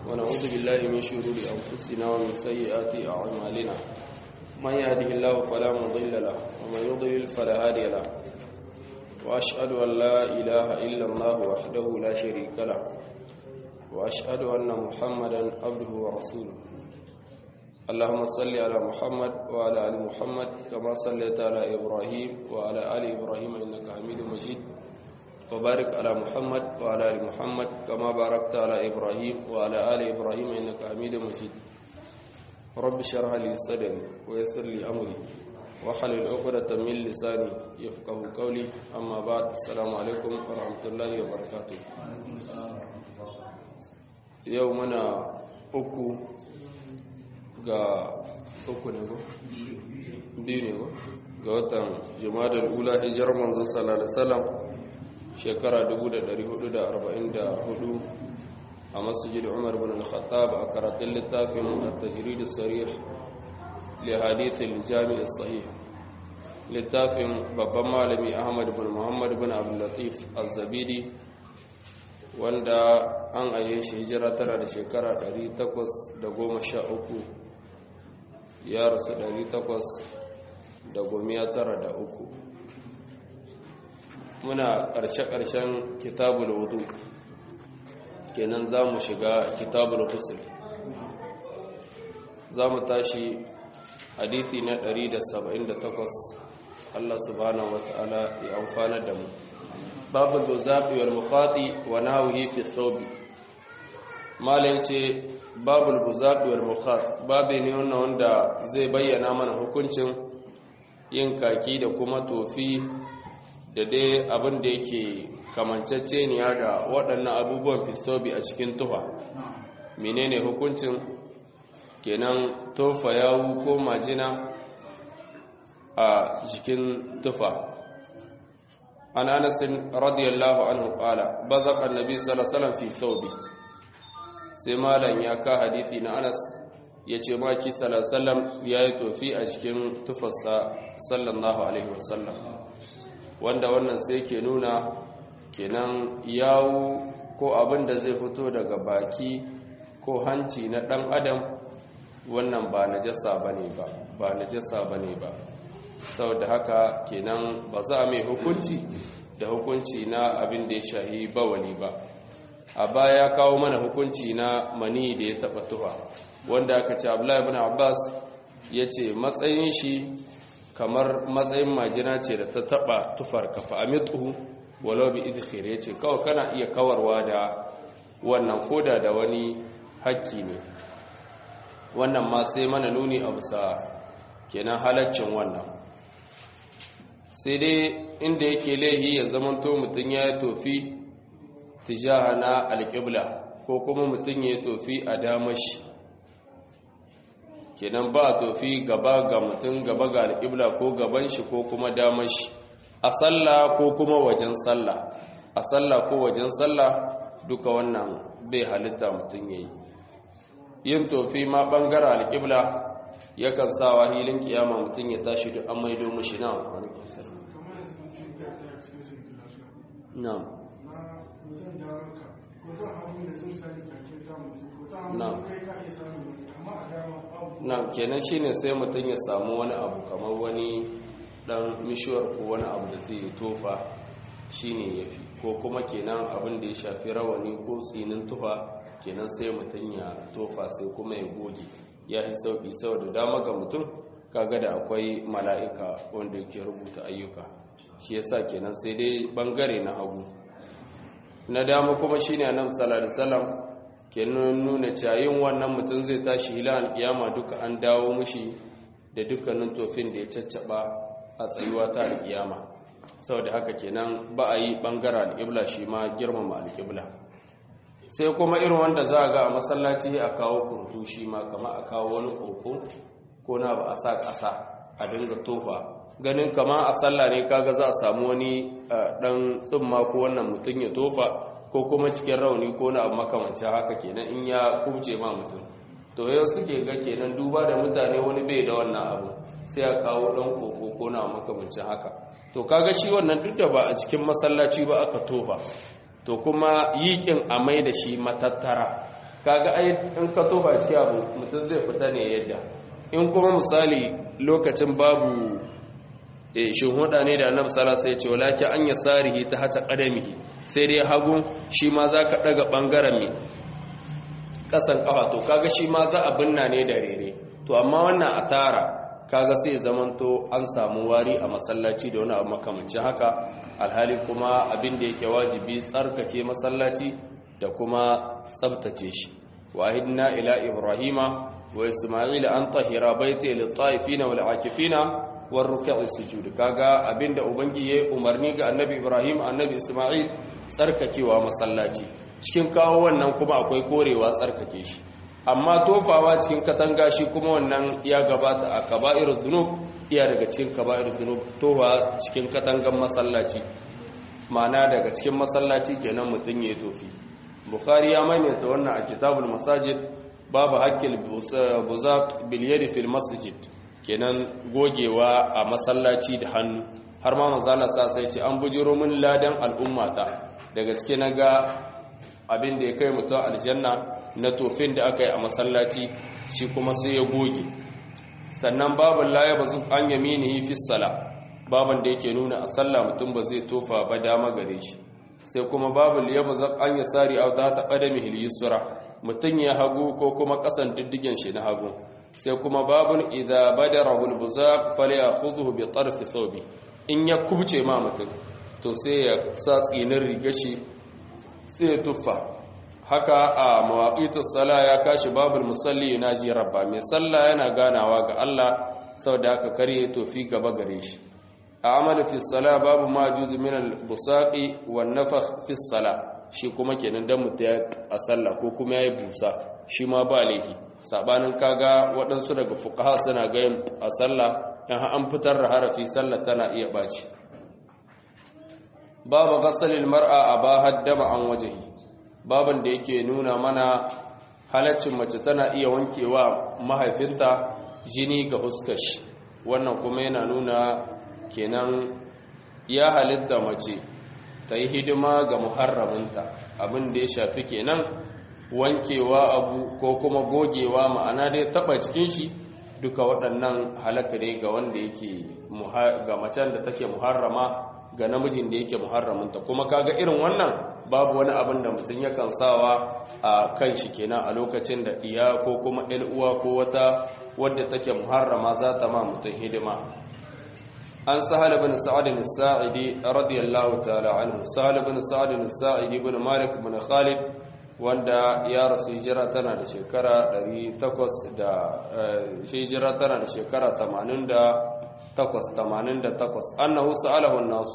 ونعوذ بالله من شرور أنفسنا ومن سيئات أعمالنا من يهده الله فلا مضل له ومن يضلل فلا هادي له وأشهد أن لا إله إلا الله وحده لا شريك له وأشهد أن محمدا عبده ورسوله اللهم صل على محمد وعلى آل محمد كما صليت على إبراهيم وعلى آل إبراهيم إنك حميد مجيد وبارك على محمد وعلى آل محمد كما باركت على إبراهيم وعلى آل إبراهيم إنك حميد مجيد رب اشرح لي صدري ويسر لي أمري وحلل عقدة من لساني يفقه قولي أما بعد السلام عليكم ورحمة الله وبركاته يومنا أكو ga uku ne go biyu ne go ga watan jumadar ula hijirar manzo sallallahu alaihi wasallam shekara 1444 a masjid Umar bin al-Khattab a karatun littafin at-tajrid as-sarih li hadith al-jami' as-sahih littafin babban malami Ahmad bin Muhammad bin Abdul Latif az-Zabidi wanda an aye shi hijira tara da shekara 813 ya rasu uku. muna ƙarshe-ƙarshen kitabul wudu kenan za mu shiga kitabul husul za mu tashi hadithi na 178 Allah subhanahu wa ta'ala ya amfana da mu babu zaɓi wal mukhati wa nahwihi fi thawbi malai ce babul buzaƙi wal mukhat babu ne wannan wanda zai bayyana mana hukuncin yin kaki da kuma tofi da dai abin da yake kamanceceniya da waɗannan abubuwan fistobi a cikin tufa menene hukuncin kenan tofa yawu ko majina a jikin tufa an anasin radiyallahu anhu qala bazaqa annabi sallallahu alaihi wasallam fi thawbi sai malam ya ka hadisi na anas ya ce maki salasalam ya yi tofi a cikin tufarsa sallallahu alaihi wasallam wanda wannan sai ke nuna kenan yawu ko abin da zai fito daga baki ko hanci na ɗan adam wannan ba na jasa ba ne ba ba na jasa ba ne ba saboda haka kenan ba za a mai hukunci da hukunci na abin da ya shahi bawali ba a baya ya kawo mana hukunci na mani da ya taba tufa wanda aka ce abdullahi ibn abbas ya ce matsayin shi kamar matsayin majina ce da ta taba tufar kafa amitu walau bi idkhir ya ce kawai kana iya kawarwa da wannan koda da wani hakki ne wannan ma sai mana nuni a bisa kenan halaccin wannan sai dai inda yake laihi ya zamanto mutum ya yi tofi tijaha na alƙibla ko kuma mutum ya tofi a damashi kenan ba tofi gaba ga mutum gaba ga alƙibla ko gaban shi ko kuma damashi a sallah ko kuma wajen sallah a sallah ko wajen sallah duka wannan bai halitta mutum ya yi yin tofi ma ɓangare alƙibla yakan sawa hilin kiyama mutum ya tashi da an maido mashi na na'am na kenan shine sai mutum ya samu wani abu kamar wani dan mishuwar ko wani abu da zai tofa shine yafi ko kuma kenan abin da ya shafi rawani ko tsinin tufa kenan sai mutum ya tofa sai kuma ya goge ya fi sauki saboda dama ga mutum kaga da akwai mala'ika wanda yake rubuta ayyuka shi yasa kenan sai dai bangare na hagu na dama kuma shine annabi sallallahu alaihi wasallam ke nuna cayin wannan mutum zai tashi hilal kiyama duka an dawo mushi da dukkanin tofin da ya caccaba a tsayuwa ta alkiyama saboda haka kenan ba a yi bangare alƙibla shi ma girmama alƙibla sai kuma irin wanda za a ga a masallaci a kawo kurtu shi ma kama a kawo wani koko ko na ba a sa ƙasa a dinga tofa ganin kama a sallah ne kaga za a samu wani dan tsumma ko wannan mutum ya tofa ko kuma cikin rauni ko na abu makamancin haka kenan in ya kubce ma mutum to yau suke ga kenan duba da mutane wani bai da wannan abu sai a kawo dan koko ko na makamancin haka to kaga shi wannan duk da ba a cikin masallaci ba aka tofa to kuma yiƙin a mai da shi matattara kaga ai in ka tofa cikin abu mutum zai fita ne yadda in kuma misali lokacin babu shin huda ne da annabi sallallahu alaihi wasallam ya ce walakin an yasarihi ta hata qadamihi sai dai hagu shi ma zaka daga bangaren me kasan kafa to kaga shi ma za a binna ne da rere to amma wannan a tara kaga sai zamanto an samu wari a masallaci da wani abu makamancin haka alhali kuma abin da yake wajibi tsarkake masallaci da kuma tsabtace shi wahidna ila ibrahima wa isma'ila an tahira baiti lil ta'ifina wal akifina war ruk'i sujud kaga abinda ubangi yayi umarni ga annabi ibrahim annabi isma'il tsarkakewa masallaci cikin kawo wannan kuma akwai korewa tsarkake shi amma tofawa cikin katanga shi kuma wannan ya gabata a kaba'irul dhunub iya daga cikin kaba'irul dhunub tofa cikin katangan masallaci ma'ana daga cikin masallaci kenan mutun yayi tofi bukhari ya maimaita wannan a kitabul masajid babu haqqil buzaq bil yadi fil masjid kenan gogewa a masallaci da hannu har ma manzala sa sai ce an bujiro min ladan al'ummata daga cikin naga abin da ya kai mutum aljanna na tofin da aka yi a masallaci shi kuma sai ya goge sannan babin laye ba su an yaminihi fi sala babin da yake nuna a sallah mutum ba zai tofa ba dama gare shi sai kuma babin ya ba an ya sari a ta ƙadami hilisura mutum ya hagu ko kuma ƙasan diddigen shi na hagu sai kuma babin idha badara hulbuzaq fali akhudhu bi tarfi thawbi in ya kubce ma mutum to sai ya sa tsinin riga shi sai ya tuffa haka a mawaqitus sala ya kashi babul musalli yunaji rabba mai sallah yana ganawa ga Allah saboda haka kare tofi gaba gare shi a amalu fi sala babu ma juzu min al busaqi wan nafakh fi sala shi kuma kenan dan mutum a sallah ko kuma yayi busa shi ma ba laifi sabanin kaga waɗansu daga fuqaha suna gayin a sallah in an fitar da harafi sallah tana iya baci babu ghasalil mar'a abaha dama an wajhi baban da yake nuna mana halaccin mace tana iya wankewa mahaifinta jini ga huskar shi wannan kuma yana nuna kenan ya halitta mace ta yi hidima ga muharraminta abin da ya shafi kenan wankewa abu ko kuma gogewa ma'ana dai taba cikin shi duka waɗannan halaka ne ga wanda yake ga macen da take muharrama ga namijin da yake muharraminta kuma kaga irin wannan babu wani abin da mutum yakan sawa a kan shi kenan a lokacin da iya ko kuma uwa ko wata wadda take muharrama za ta ma mutum hidima an sahal bin sa'ad bin sa'idi radiyallahu ta'ala anhu sahal bin sa'ad bin sa'idi bin malik bin khalid wanda ya rasu hijira tana da shekara 800 da hijira tana da shekara 88 88 annahu sa'alahu an-nas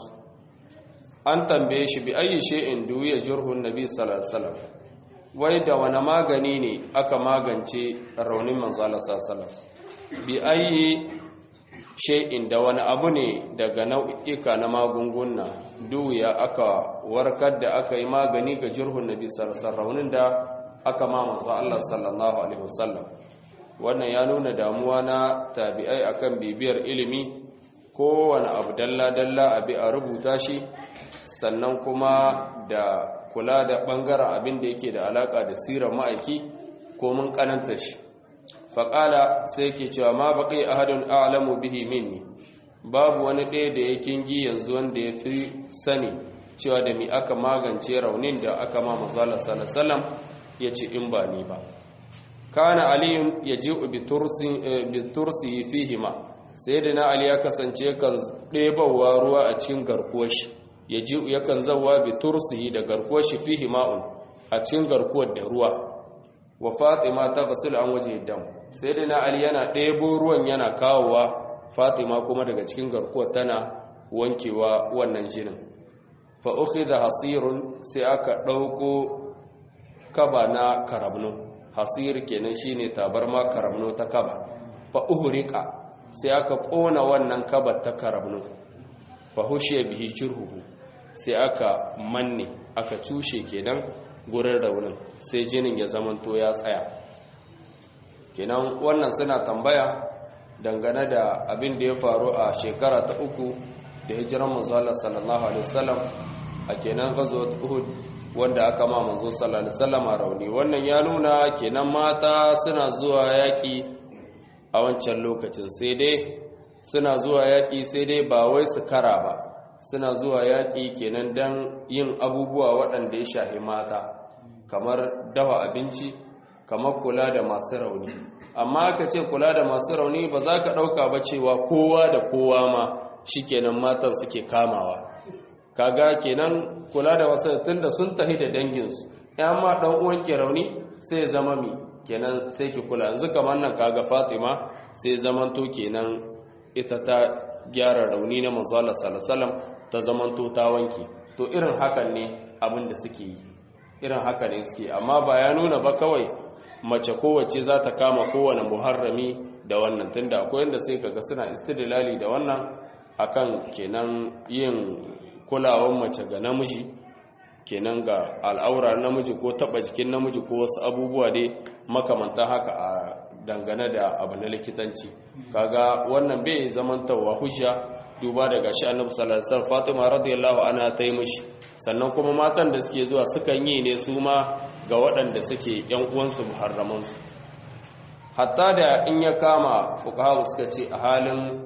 an tambaye shi bi ayi shay'in duya jurhun nabi sallallahu alaihi wasallam wai da wani magani ne aka magance raunin manzo Allah sallallahu alaihi wasallam bi ayi shay'in da wani abu ne daga nau'ika na magunguna duya aka warkar da aka yi magani ga jurhun nabi sallallahu alaihi wasallam raunin da aka ma manzo Allah sallallahu alaihi wasallam wannan ya nuna damuwa na tabi'ai akan bibiyar ilimi kowane abu dalla-dalla abi a rubuta shi sannan kuma da kula da ɓangaren abin da yake da alaƙa da sirar ma'aiki ko mun ƙananta shi faƙala sai ke cewa ma baƙi ahadun a'lamu bihi minni babu wani ɗaya da ya kingi yanzu wanda ya fi sani cewa da mi aka magance raunin da aka ma mazala salasalam ya ce in ba ni ba kana aliyun ya ji bitursi fihima sai da na ali ya kasance kan ɗebawa ruwa a cikin garkuwar shi ya ji yakan zawa bitursi da garkuwar shi fihima'un a cikin garkuwar da ruwa wa fatima ta gasul an waje dam sai da na ali yana ɗebo ruwan yana kawowa fatima kuma daga cikin garkuwar tana wankewa wannan jinin fa da hasirun sai aka ɗauko kaba na karabnu hasir kenan shine tabarma karamno ta kaba fa uhrika sai aka kona wannan kaba ta karamno fa hushiya bihi jirhuhu sai aka manne aka tushe kenan gurin raunin sai jinin ya zamanto ya tsaya kenan wannan suna tambaya dangane da abin da ya faru a shekara ta uku da hijiran manzo sallallahu alaihi wasallam a kenan ghazwat uhud wanda aka ma manzo sallallahu alaihi wasallam rauni wannan ya nuna kenan mata suna zuwa yaki a wancan lokacin sai dai suna zuwa yaki sai dai ba wai su kara ba suna zuwa yaki kenan dan yin abubuwa waɗanda ya shahi mata kamar dawa abinci kamar kula da masu rauni amma aka ce kula da masu rauni ba za ka ɗauka ba cewa kowa da kowa ma shi kenan matan suke kamawa kaga kenan kula da wasu tunda sun tahi da danginsu yan ma ɗan uwan ke rauni sai zama mi kenan sai ki kula yanzu kamar nan kaga fatima sai zamanto kenan ita ta gyara rauni na manzo Allah sallallahu ta zamanto ta wanke to irin hakan ne abin da suke yi irin haka ne suke amma ba ya nuna ba kawai mace kowace za ta kama kowane muharrami da wannan tunda akwai yadda sai kaga suna istidlali da wannan akan kenan yin kulawan mace ga namiji kenan ga al'aura namiji ko taba jikin namiji ko wasu abubuwa dai makamantan haka a dangane da abu na likitanci kaga wannan bai zamantawa hujja duba da gashi annabi sallallahu alaihi wasallam Fatima radiyallahu anha ta yi mishi sannan kuma matan da suke zuwa sukan yi ne su ma ga waɗanda suke ‘yan uwansu muharramansu hatta da in ya kama fukahu suka ce a halin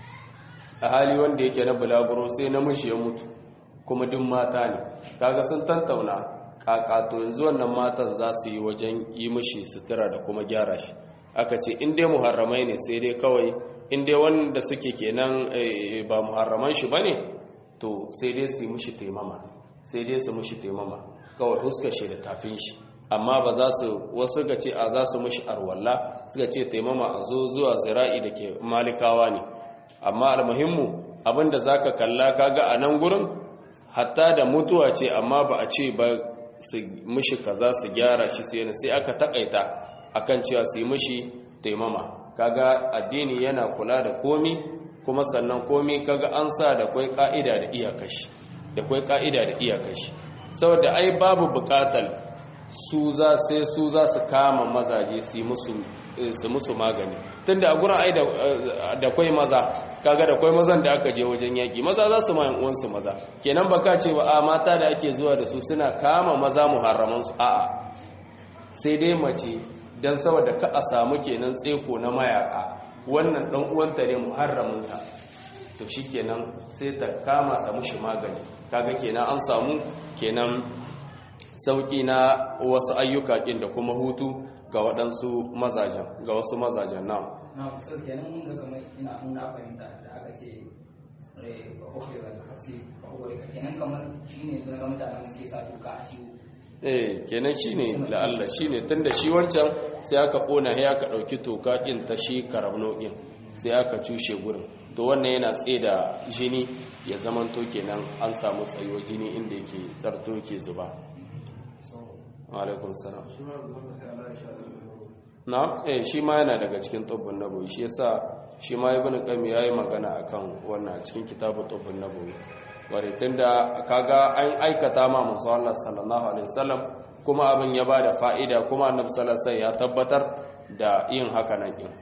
a hali wanda yake na bulaguro sai namiji ya mutu kuma duk mata ne kaga sun tantauna kakato yanzu wannan matan za su yi wajen yi mishi sutura da kuma gyara shi aka ce in dai muharramai ne sai dai kawai in dai wanda suke kenan ba muharraman shi bane to sai dai su yi mishi taimama sai dai su mishi taimama kawai huskar shi da tafin shi amma ba za su wasu ga ce a za su mishi arwalla suka ce taimama a zo zuwa zira'i da ke malikawa ne amma almuhimmu abinda za ka kalla kaga a nan gurin hatta da mutuwa ce amma ba a ce ba su mishi kaza su gyara shi su yana sai aka takaita akan cewa su yi mishi taimama kaga addini yana kula da komi kuma sannan komi kaga an sa da kwai ka'ida da iyakashi da kwai ka'ida da iyakashi saboda ai babu bukatar su za sai su za su kama mazaje su musu su musu magani tunda a gurin ai da kwai maza kaga da kwai mazan da aka je wajen yaki maza za su mayan uwansu maza kenan baka ce ba a mata da ake zuwa da su suna kama maza muharraman su a'a sai dai mace dan saboda ka a samu kenan tseko na mayaka wannan dan uwanta ne muharramin ta to shikenan sai ta kama ta mushi magani kaga kenan an samu kenan sauki na wasu ayyuka kin da kuma hutu ga waɗansu mazajen ga wasu mazajen na na so kenan mun ga kamar ina mun na fahimta da aka ce eh ba ukhira al-hasi ba ukhira kenan kamar shine sun ga mutanen suke sa tuka a ciwo eh kenan shine la'alla shine tunda shi wancan sai aka kona sai aka dauki toka kin ta shi karabno din sai aka cushe gurin to wannan yana tsaye da jini ya zamanto kenan an samu tsayo jini inda yake tsarto ke zuba alaikun salam na eh shi ma yana daga cikin tubbun nabawi shi yasa shi ma ibn qayyim yayi magana akan wannan a cikin kitabu tubbun nabawi ware tunda kaga an aikata ma manzo Allah sallallahu alaihi wasallam kuma abin ya bada fa'ida kuma annabi sallallahu alaihi wasallam ya tabbatar da yin haka nan din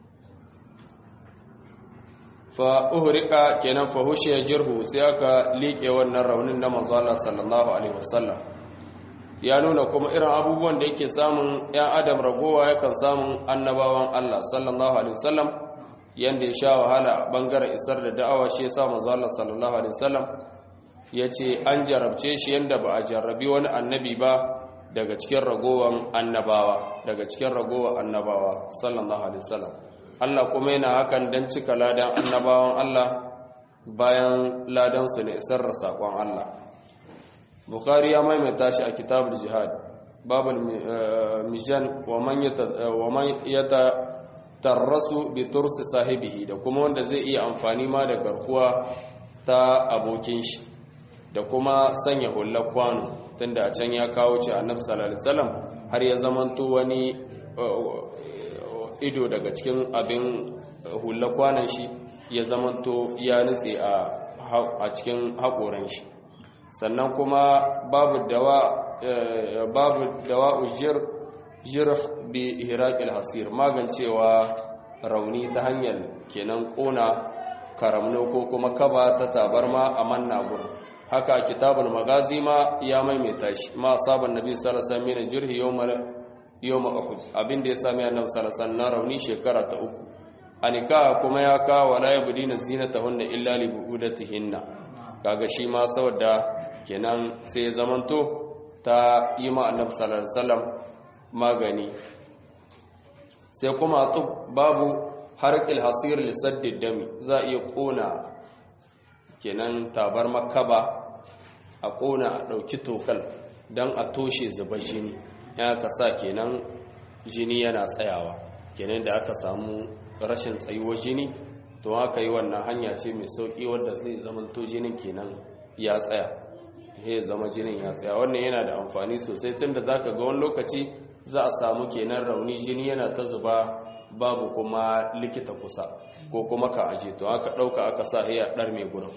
fa uhrika kenan fa hushiya jirhu sai aka liƙe wannan raunin na manzo Allah sallallahu alaihi wasallam ya nuna kuma irin abubuwan da yake samun ‘yan adam ragowa yakan samun annabawan Allah sallallahu Alaihi wasallam yadda ya sha wahala a ɓangaren isar da da'awa shi ya sa manzo Allah sallallahu Alaihi wasallam ya ce an jarabce shi yadda ba a jarrabi wani annabi ba daga cikin ragowan annabawa daga cikin ragowan annabawa sallallahu Alaihi wasallam Allah kuma yana hakan don cika ladan annabawan Allah bayan ladansu na isar da saƙon Allah bukhari ya maimaita shi a kitabul jihad babul mijan wa man yata tarrasu bi tursi sahibihi da kuma wanda zai iya amfani ma da garkuwa ta abokin shi da kuma sanya hullar kwano tunda a can ya kawo ce annabi sallallahu alaihi wasallam har ya zamanto wani ido daga cikin abin hullar kwanon shi ya zamanto ya nutse a cikin haƙoran shi sannan kuma babu dawa babu dawa ujir jirh bi ihraqil hasir magancewa rauni ta hanyar kenan kona karamno ko kuma kaba ta tabarma a manna gurin haka kitabul magazi ma ya maimaita shi ma asaban nabi sallallahu alaihi wasallam min jurhi yawmal yawma uhud abinda ya sami annabi sallallahu alaihi wasallam na rauni shekara ta uku anika kuma ya kawo wala yabdina zinatahunna illa li buudatihinna kaga shi ma saboda kenan sai ya zamanto ta yi ma annabi sallallahu alaihi wasallam magani sai kuma babu harqil hasir li saddid dami za iya kona kenan tabar makaba a kona a dauki tokal dan a toshe zubar jini ya ka sa kenan jini yana tsayawa kenan da aka samu rashin tsayuwar jini to haka yi wannan hanya ce mai sauki wadda zai zamanto jinin kenan ya tsaya ya zama jinin ya tsaya wannan yana da amfani sosai tunda zaka ga wani lokaci za a samu kenan rauni jini yana ta zuba babu kuma likita kusa ko kuma ka aje to aka dauka aka sa ya dar mai gurin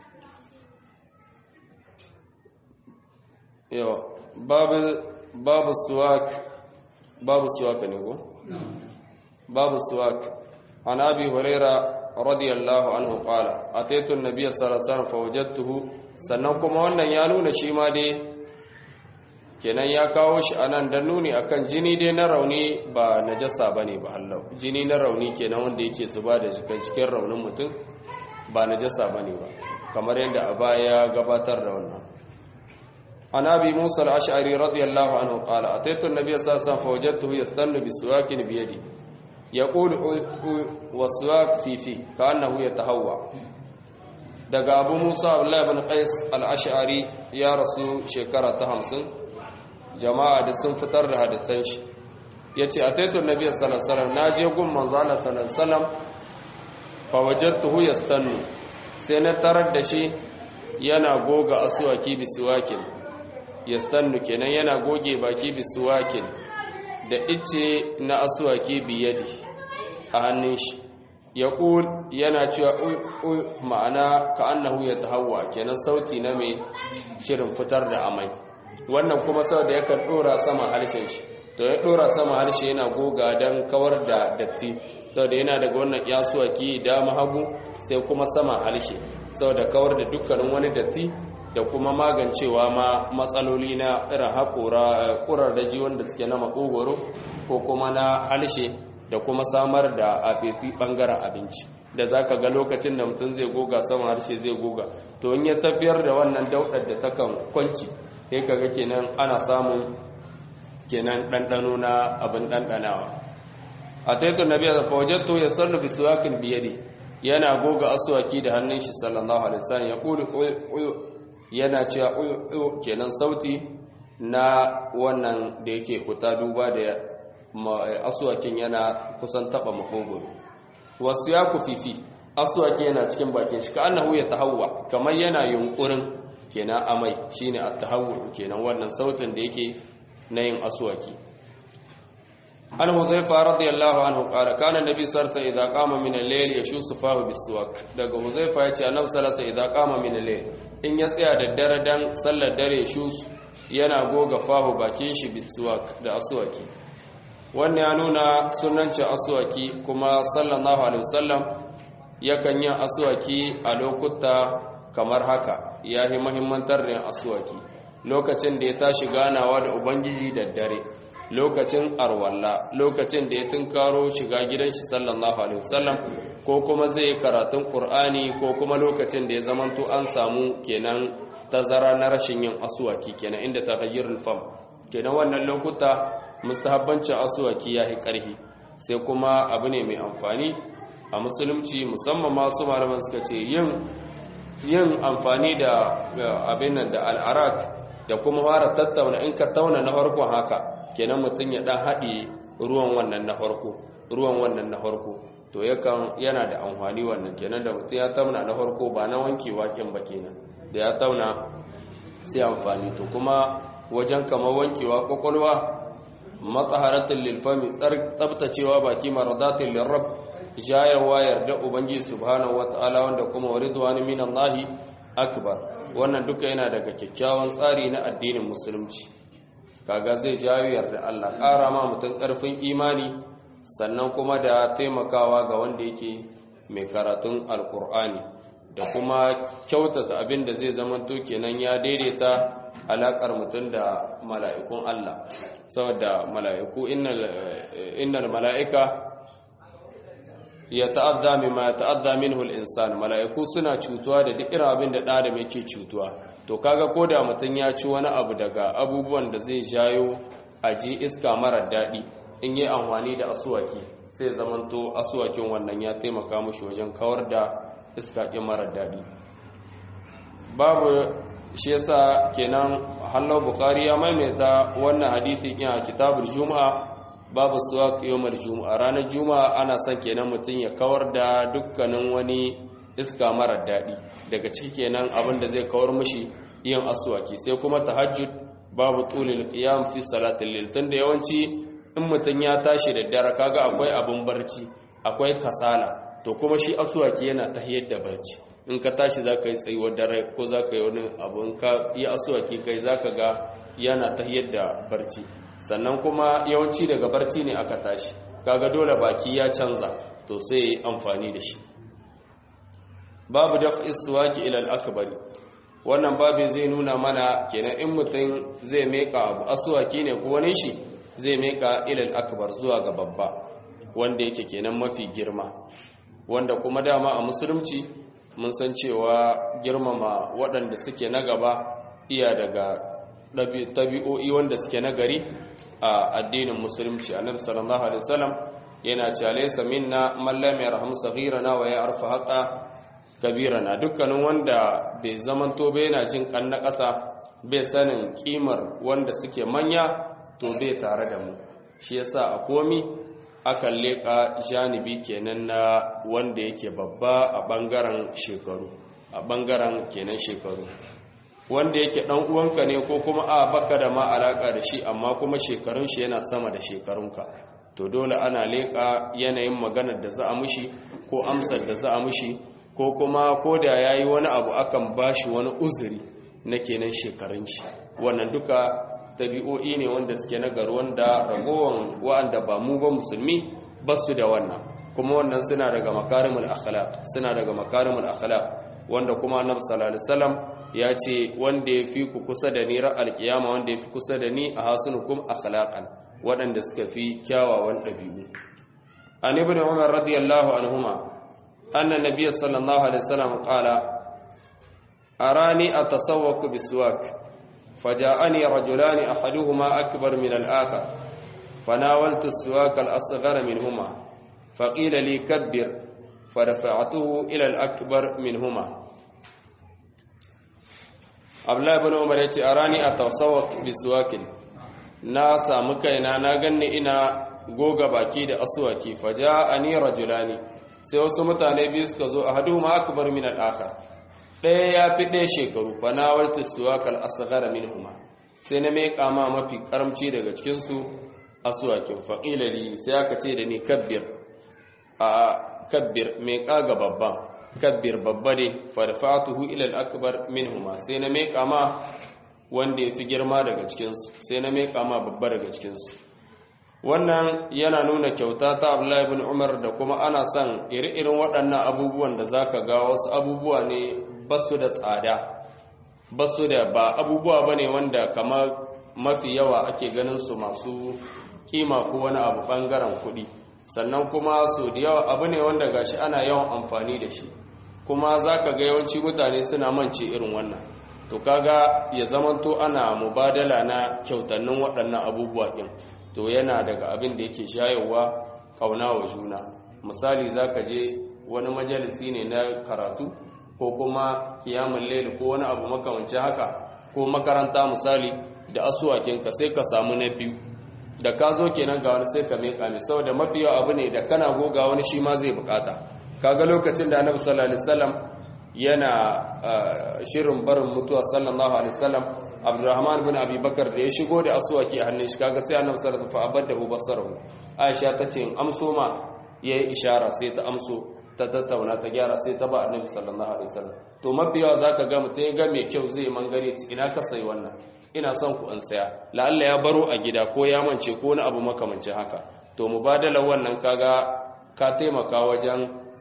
yawa babu babu suwak babu suwak ne ko babu suwak an abi huraira radiyallahu anhu qala ataitu an-nabiy sallallahu alaihi wasallam fawajadtuhu sannan kuma wannan ya nuna shi ma dai kenan ya kawo shi anan dan nuni akan jini dai na rauni ba najasa bane ba hallau jini na rauni kenan wanda yake zuba da jikin cikin raunin mutum ba najasa bane ba kamar yadda a baya gabatar da wannan an abi musa al-ash'ari radiyallahu anhu qala ataitu an-nabiy sallallahu alaihi wasallam fawajadtuhu yastannu bisuwakin biyadi يقول وسواك في في كأنه يتهوى daga abu musa abdullahi bin qais al-ash'ari ya rasu shekara ta hamsin jama'a da sun fitar da hadisan shi yace ataitu nabiyyi sallallahu alaihi wasallam naje gun manzo Allah sallallahu alaihi wasallam fa wajadtuhu yastannu sai na tarar da shi yana goga aswaki bisuwakin yastannu kenan yana goge baki bisuwakin da ice na aswaki biyadi a hannun shi ya ƙul yana cewa ma'ana ka annahu ya tahawwa kenan sauti na mai shirin fitar da amai wannan kuma sau da yakan ɗora sama harshen shi to ya ɗora sama harshe yana goga don kawar da datti sau da yana daga wannan yasuwaki dama hagu sai kuma sama harshe sau da kawar da dukkanin wani datti da kuma magancewa ma matsaloli na irin haƙura ƙurarraji wanda suke na makogoro ko kuma na halshe da kuma samar da afeti ɓangaren abinci da za ka ga lokacin da mutum zai goga sama harshe zai goga to in ya tafiyar da wannan daudar da takan kwanci sai kaga kenan ana samun kenan ɗanɗano na abin ɗanɗanawa a taitun nabiya da fawajatto ya sallu bi suwakin biyadi yana goga asuwaki da hannun shi sallallahu alaihi wasallam ya ƙuli yana cewa kenan sauti na wannan da yake fita duba da asuwakin yana kusan taba makogoro wasu ya fifi asuwaki yana cikin bakin shi ka annahu ya tahawwa kamar yana yunkurin kenan amai shine at-tahawwu kenan wannan sautin da yake na yin asuwaki an huzaifa radiyallahu anhu qala kana nabi sallallahu alaihi idza qama min al-layl yashusu fahu bis-suwak daga huzaifa yace annabi sallallahu alaihi idza qama min al-layl in ya tsaya da dare dan sallar dare shusu yana goga fahu bakin shi bis-suwak da aswaki wannan ya nuna sunanci aswaki kuma sallallahu alaihi wasallam yakan yi aswaki a lokuta kamar haka yayi muhimmantar da aswaki lokacin da ya tashi ganawa da ubangiji da dare lokacin arwalla lokacin da ya tunkaro shiga gidan shi sallallahu alaihi wasallam ko kuma zai karatun qur'ani ko kuma lokacin da ya zamanto an samu kenan tazara na rashin yin aswaki kenan inda taghayyurul fam kenan wannan lokuta mustahabbancin aswaki yayi karhi sai kuma abu ne mai amfani a musulunci musamman masu malaman suka ce yin yin amfani da abin nan da al'arak da kuma fara tattauna in ka tauna na farkon haka kenan mutum ya dan haɗe ruwan wannan na farko ruwan wannan na farko to yakan yana da amfani wannan kenan da mutum ya tauna na farko ba na wanke waken ba kenan da ya tauna sai amfani to kuma wajen kamar wankewa kwakwalwa matsaharatin lilfami tsabtacewa baki maradatin lirrab jayarwa yarda ubangiji subhanahu wata'ala wanda kuma waridwani minallahi akbar wannan duka yana daga kyakkyawan tsari na addinin musulunci kaga zai jawo yarda Allah ƙara ma mutum ƙarfin imani sannan kuma da taimakawa ga wanda yake mai karatun alkur'ani da kuma kyautata abin da zai zamanto kenan ya daidaita alakar mutum da mala'ikun Allah saboda mala'iku innal mala'ika ya ta'adda mimma ya ta'adda minhu al-insan mala'iku suna cutuwa da duk irin abin da da adam yake cutuwa to kaga koda mutum ya ci wani abu daga abubuwan da zai jayo aji iska mara daɗi in yi amfani da asuwaki sai zamanto asuwakin wannan ya taimaka mushi wajen kawar da iska ƙin mara daɗi babu shi yasa kenan hallau bukari ya maimaita wannan hadisi ina kitabul juma'a babu suwaq yawmal juma'a ranar juma'a ana son kenan mutum ya kawar da dukkanin wani iska mara daɗi daga ciki kenan abin da zai kawar mushi yin asuwaki sai kuma tahajjud babu tulil qiyam fi salatil layl tunda yawanci in mutum ya tashi da dare kaga akwai abin barci akwai kasala to kuma shi asuwaki yana tahiyar da barci in ka tashi za ka yi tsayuwar dare ko za ka yi wani abu in ka yi asuwaki kai za ka ga yana tahiyar da barci sannan kuma yawanci daga barci ne aka tashi kaga dole baki ya canza to sai ya yi amfani da shi babu daf iswaki ilal akbari wannan babu zai nuna mana kenan in mutum zai meka abu asuwaki ne ko wani shi zai meka ilal akbar zuwa ga babba wanda yake kenan mafi girma wanda kuma dama a musulunci mun san cewa girmama waɗanda suke na gaba iya daga tabi'o'i wanda suke na gari a addinin musulunci annabi sallallahu alaihi wasallam yana cewa laysa minna man lam yarham saghirana wa ya'rifu haqa kabirana dukkanin wanda bai zamanto bai yana jin kan na ƙasa bai sanin kimar wanda suke manya to bai tare da mu shi yasa a komi akan leƙa janibi kenan na wanda yake babba a ɓangaren shekaru a ɓangaren kenan shekaru wanda yake ɗan uwanka ne ko kuma a baka da ma alaƙa da shi amma kuma shekarun shi yana sama da shekarunka to dole ana leƙa yanayin maganar da za a mushi ko amsar da za a mushi ko kuma ko da ya yi wani abu akan ba shi wani uzuri na kenan shekarun shi wannan duka tabi'o'i ne wanda suke nagari wanda ragowar wa'anda ba mu ba musulmi ba su da wannan kuma wannan suna daga makarimul akhlaq suna daga makarimul akhlaq wanda kuma annabi sallallahu alaihi wasallam ya ce wanda ya fi ku kusa da ni ra'al qiyama wanda ya fi kusa da ni a hasunukum akhlaqan waɗanda suka fi kyawawan ɗabi'u an ibn umar radiyallahu anhuma anna nabiyyu sallallahu alaihi wasallam qala arani atasawwaku biswak فجاءني رجلان أحدهما أكبر من الآخر فناولت السواك الأصغر منهما فقيل لي كبر فرفعته إلى الأكبر منهما abdullahi ibn umar yace arani atawsawak biswakin na samu kaina na ganni ina goga baki da aswaki faja'ani rajulani sai wasu mutane biyu suka zo ahaduhuma akbar min al-akhar ɗaya ya fi ɗaya shekaru fa na warta suwakal asghara minhuma sai na mai kama mafi karamci daga cikin su aswakin faqila li sai aka ce da ni kabbir a kabbir mai kaga babban kabbir babba ne farfatuhu ila al-akbar minhuma sai na mai kama wanda ya fi girma daga cikin su sai na mai kama babba daga cikin su wannan yana nuna kyauta ta Abdullahi ibn Umar da kuma ana son iri-irin waɗannan abubuwan da zaka ga wasu abubuwa ne basu da tsada basu da ba abubuwa bane wanda kamar mafi yawa ake ganin su masu kima ko wani abu bangaren kuɗi sannan kuma su da yawa abu ne wanda gashi ana yawan amfani da shi kuma zaka ga yawanci mutane suna mance irin wannan to kaga ya zamanto ana mubadala na kyautannin waɗannan abubuwa ɗin to yana daga abin da yake shayarwa ƙauna wa juna misali zaka je wani majalisi ne na karatu ko kuma kiyamun laili ko wani abu makamancin haka ko makaranta misali da asuwakinka sai ka samu na biyu da ka zo kenan ga wani sai ka meka mai saboda mafi yawa abu ne da kana goga wani shi ma zai bukata kaga lokacin da annabi sallallahu alaihi wasallam yana shirin barin mutuwa sallallahu alaihi wasallam abdurrahman bin abi bakar da ya shigo da asuwaki a hannun shi kaga sai annabi sallallahu alaihi wasallam fa abadda basarahu aisha tace in amso ma yayi ishara sai ta amso ta tattauna ta gyara sai ta ba annabi sallallahu alaihi wasallam to mafi yawa zaka ga mutum ya ga mai kyau zai mangare ina ka sai wannan ina son ku an saya la'alla ya baro a gida ko ya mance ko wani abu makamancin haka to mubadala wannan kaga ka taimaka wajen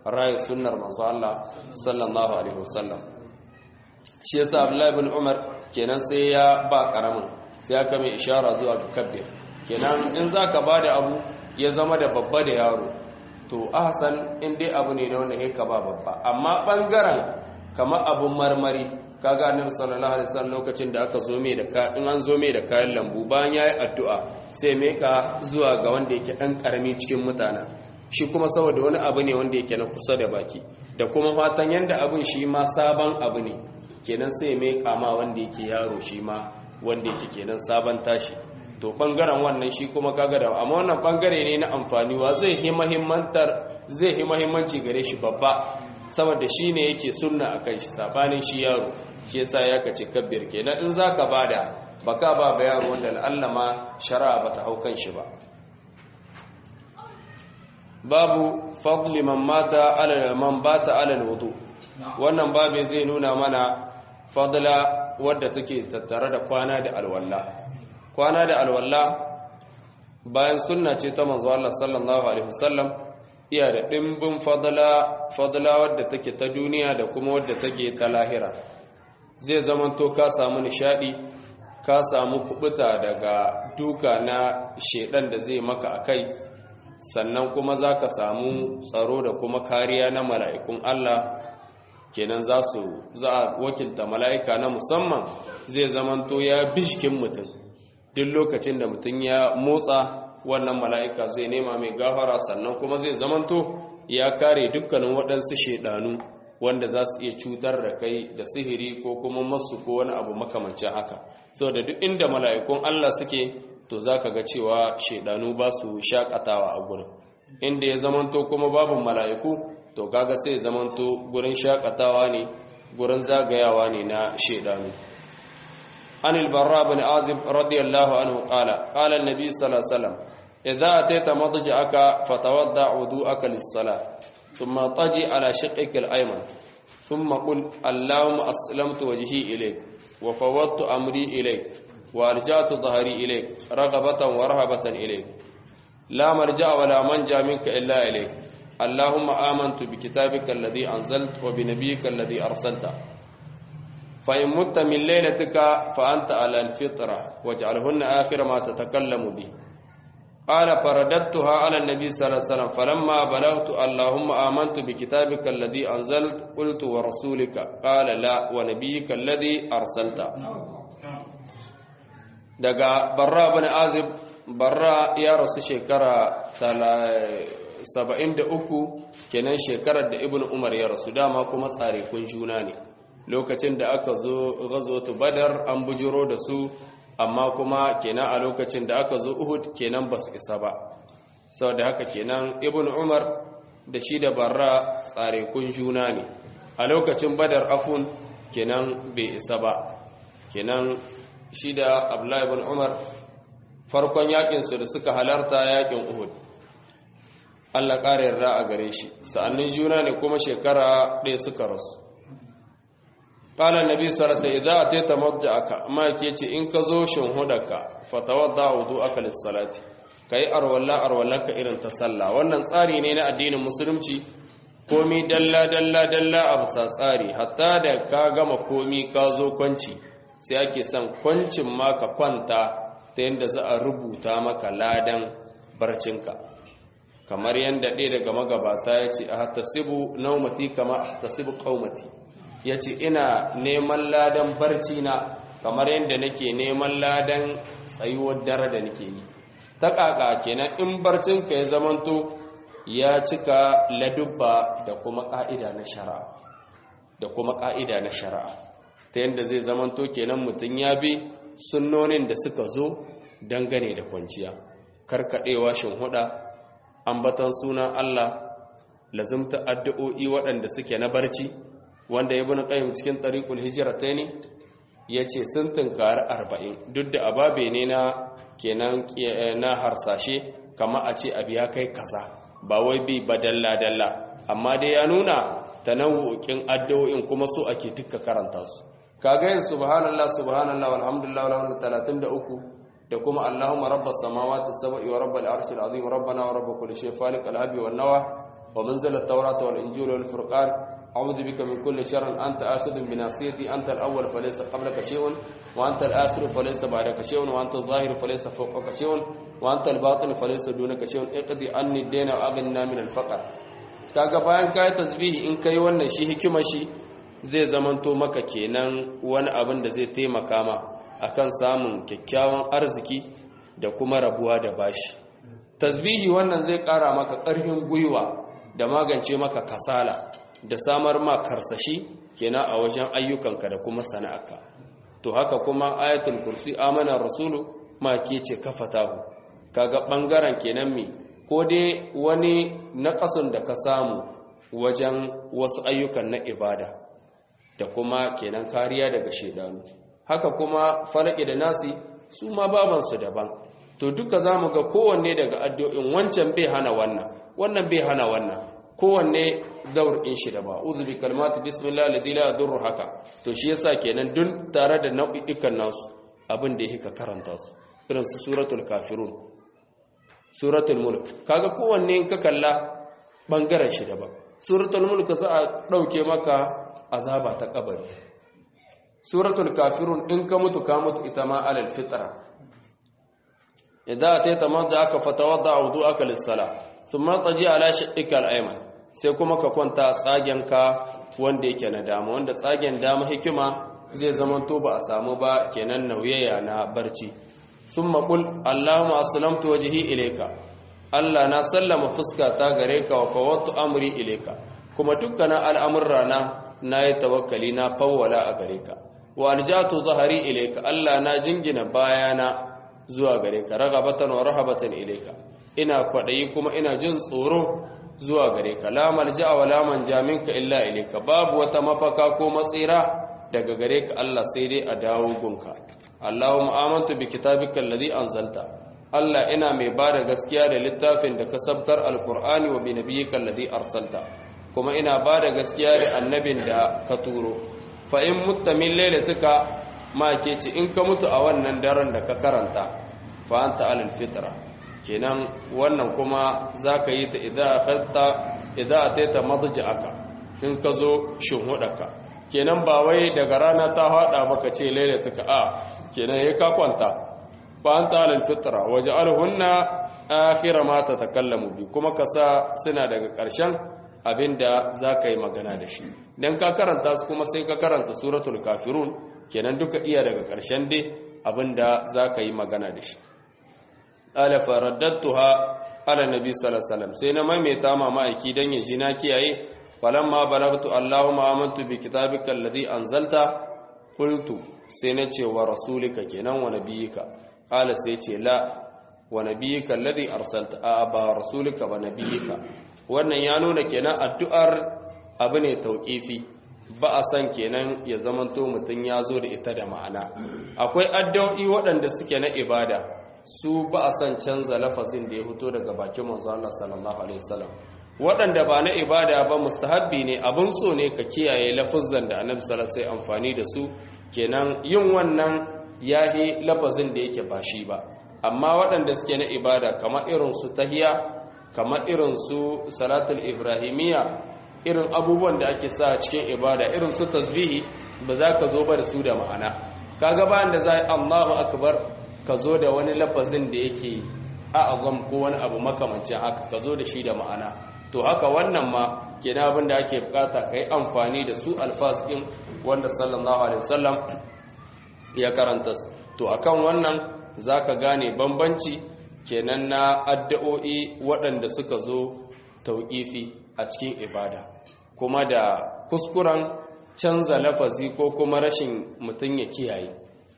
rayu sunnar manzo Allah sallallahu alaihi wasallam shi yasa Abdullahi ibn Umar kenan sai ya ba karamin sai aka mai ishara zuwa ga kabbir kenan in zaka bada abu ya zama da babba da yaro to ahsan in dai abu ne na wanda ka ba babba amma bangaren kamar abun marmari kaga annabi sallallahu alaihi wasallam lokacin da aka zo mai da ka in an zo mai da kayan lambu bayan yayi addu'a sai mai ka zuwa ga wanda yake dan karami cikin mutana shi kuma saboda wani abu ne wanda yake na kusa da baki da kuma fatan yanda abun shi ma sabon abu ne kenan sai mai kama wanda yake yaro shi ma wanda yake kenan sabon tashi to bangaren wannan shi kuma kaga da amma wannan bangare ne na amfani wa zai hi muhimmantar zai hi muhimmanci gare shi babba saboda shi ne yake sunna a kai shi sabanin shi yaro shi yasa ya kace kabbir kenan in zaka bada baka ba ba yaro wanda Allah ma shari'a bata hau kan shi ba babu fadli man mata ala man bata ala alwudu wannan babu zai nuna mana fadla wadda take tattare da kwana da alwala kwana da alwala bayan sunna ce ta manzo Allah sallallahu alaihi wasallam iya da ɗimbin fadala wadda take ta duniya da kuma wadda take ta lahira zai zamanto ka samu nishadi ka samu kubuta daga duka na shedan da zai maka a kai sannan kuma za ka samu tsaro da kuma kariya na mala'ikun Allah kenan za su za a wakilta mala'ika na musamman zai zamanto ya bishkin mutum duk lokacin da mutum ya motsa wannan mala'ika zai nema mai gafara sannan kuma zai zamanto ya kare dukkanin waɗansu shaidanu wanda za su iya cutar da kai da sihiri ko kuma masu ko wani abu makamancin haka sau da duk inda mala'ikun Allah suke to za ka ga cewa shaidanu ba su shakatawa a gurin inda ya zamanto kuma babu mala'iku to kaga sai zamanto gurin shakatawa ne gurin zagayawa ne na shaidanu عن البراء بن عازب رضي الله عنه قال قال النبي صلى الله عليه وسلم إذا أتيت مضجعك فتوضع وضوءك للصلاة ثم طجي على شقك الأيمن ثم قل اللهم أسلمت وجهي إليك وفوضت أمري إليك وأرجعت ظهري إليك رغبة ورهبة إليك لا مرجع ولا منجا منك إلا إليك اللهم آمنت بكتابك الذي أنزلت وبنبيك الذي أرسلته فإن مت من ليلتك فأنت على الفطرة واجعلهن آخر ما تتكلم به قال فرددتها على النبي صلى الله عليه وسلم فلما بلغت اللهم آمنت بكتابك الذي أنزلت قلت ورسولك قال لا ونبيك الذي أرسلت daga barra bani azib barra ya rasu shekara 73 kenan shekarar da ibn umar ya rasu dama kuma tsare kun juna ne lokacin da aka zo gazotu badar an bujiro da su amma kuma kenan a lokacin da aka zo uhud kenan ba su isa ba saboda haka kenan ibn umar da shi da barra tsare kun juna ne a lokacin badar afun kenan bai isa ba kenan shi da abdullahi ibn umar farkon yakin su da suka halarta yakin uhud Allah ƙara yarda a gare shi sa'annin juna ne kuma shekara ɗaya suka rasu qala annabi sallallahu alaihi wasallam idza atayta madja'aka ma yake ce in ka zo shinhudaka fatawadda wudu'aka lis-salati kai arwalla arwallaka irin ta sallah wannan tsari ne na addinin musulunci komi dalla dalla dalla a bisa tsari hatta da ka gama komi ka zo kwanci sai ake son kwancin ma ka kwanta ta yadda za a rubuta maka ladan barcinka kamar yadda ɗaya daga magabata ya ce a hatasibu naumati kama a hatasibu ƙaumati ya ce ina neman ladan barci na kamar yadda nake neman ladan tsayuwar dare da nake yi ta ƙaƙa kenan in barcinka ya zamanto ya cika ladubba da kuma ƙa'ida na shari'a da kuma ƙa'ida na shari'a ta yadda zai zamanto kenan mutum ya bi sunnonin da suka zo dangane da kwanciya karkaɗewa huɗa. ambatan sunan Allah lazimta addu'o'i waɗanda suke na barci wanda ibn qayyim cikin tariqul hijratayn yace sun tunkari 40 duk da ababe ne na kenan na harsashe kama a ce abiya kai kaza ba wai bi badalla dalla amma dai ya nuna tanawu'in addu'o'in kuma su ake duka karanta su kaga yin subhanallah subhanallah walhamdulillah wala 33 da kuma Allahumma rabbas samawati sab'i wa rabbal arshil azim rabbana wa rabb kulli shay faliq al habi wan nawa wa munzila at-taurata wal injila wal furqan a'udhu bika min kulli sharrin anta akhidhun bi nasiyati anta al-awwal falaysa qablaka shay'un wa anta al-akhir falaysa ba'daka shay'un wa anta adh-dhahir falaysa fawqaka shay'un wa anta al-batin falaysa dunaka shay'un iqdi anni ad-dayna wa aghna min al-faqr kaga bayan kai tasbihi in kai wannan shi hikima shi zai zamanto maka kenan wani abin da zai taimaka ma akan samun kyakkyawan arziki da kuma rabuwa da bashi tasbihi wannan zai ƙara maka ƙarfin gwiwa da magance maka kasala da samar ma karsashi kenan a wajen ayyukanka da kuma sana'arka to haka kuma ayatul kursi amana rasulu ma ke ce kafatahu kaga bangaren kenan mi ko dai wani naƙasun da ka samu wajen wasu ayyukan na ibada da kuma kenan kariya daga shedanu haka kuma falaki da nasi su ma babansu daban to duka za mu ga kowanne daga addu'in wancan bai hana wannan wannan bai hana wannan kowanne daurin shi da ba uzu bi kalmatu bismillah alladhi la yadurru haka to shi yasa kenan dun tare da nau'ikan nasu abin da yake karanta su irin su suratul kafirun suratul mulk kaga kowanne in ka kalla bangaren shi da ba suratul mulk za a dauke maka azaba ta kabari suratul kafirun in ka mutu ka mutu ita ma alal fitra idza ataita aka fatawadda wudu'aka lis-salah thumma taji ala shiqqika al-ayman sai kuma ka kwanta tsagenka wanda yake na dama wanda tsagen dama hikima zai zama to ba a samu ba kenan nauyaya na barci thumma qul allahumma aslamtu wajhi ilayka Allah na sallama fuska ta gare ka wa fawattu amri ilayka kuma dukkanin al'amurra na nayi tawakkali na fawwala a gare ka wa aljatu zahari ilayka Allah na jingina bayana zuwa gare ka ragabatan wa rahabatan ilayka ina kwadayi kuma ina jin tsoro zuwa gare ka la malja'a wa la manja minka illa ilayka babu wata mafaka ko matsira daga gare ka Allah sai dai a dawo gunka Allahumma amantu bi kitabika alladhi anzalta Allah ina mai bada gaskiya da littafin da ka sabkar alqur'ani wa bi nabiyyika alladhi arsalta kuma ina bada gaskiya da annabin da ka turo fa in mutta min lailatika ma ke ce in ka mutu a wannan daren da ka karanta fa anta alal fitra kenan wannan kuma zaka yi ta idza akhadta idza ataita madja'aka in ka zo shinhudaka kenan ba wai daga rana ta hada maka ce lailatuka a kenan yayi ka kwanta fa anta alal fitra waj'alhunna akhir ma tatakallamu bi kuma ka sa suna daga ƙarshen abinda zaka yi magana da shi dan ka karanta su kuma sai ka karanta suratul kafirun kenan duka iya daga ƙarshen dai abinda za ka yi magana da shi ala faraddatuha ala nabi sallallahu alaihi wasallam sai na maimaita ma ma'aiki dan ya ji na kiyaye falamma balagtu allahumma amantu bi kitabika alladhi anzalta qultu sai na ce wa rasulika kenan wa nabiyika qala sai ce la wa nabiyika alladhi arsalta a ba rasulika ba nabiyika wannan ya nuna kenan addu'ar abu ne tauqifi ba a san kenan ya zamanto mutum ya zo da ita da ma'ana akwai addu'o'i waɗanda suke na ibada su ba a san canza lafazin da ya fito daga bakin manzo Allah sallallahu alaihi wasallam waɗanda ba na ibada ba mustahabbi ne abin so ne ka kiyaye lafazan da annabi sallallahu alaihi amfani da su kenan yin wannan yahi lafazin da yake ba shi ba amma waɗanda suke na ibada kamar irin su tahiya kamar irin su salatul ibrahimiyya irin abubuwan da ake sa cikin ibada irin su tasbihi ba za ka zo ba da su da ma'ana kaga bayan da za a Allahu akbar ka zo da wani lafazin da yake a'azam ko wani abu makamancin haka ka zo da shi da ma'ana to haka wannan ma kenan abin da ake bukata kai amfani da su alfas din wanda sallallahu alaihi wasallam ya karanta to akan wannan zaka gane bambanci kenan na addu'o'i waɗanda suka zo tauƙifi a cikin ibada kuma da kuskuren canza lafazi ko kuma rashin mutum ya kiyaye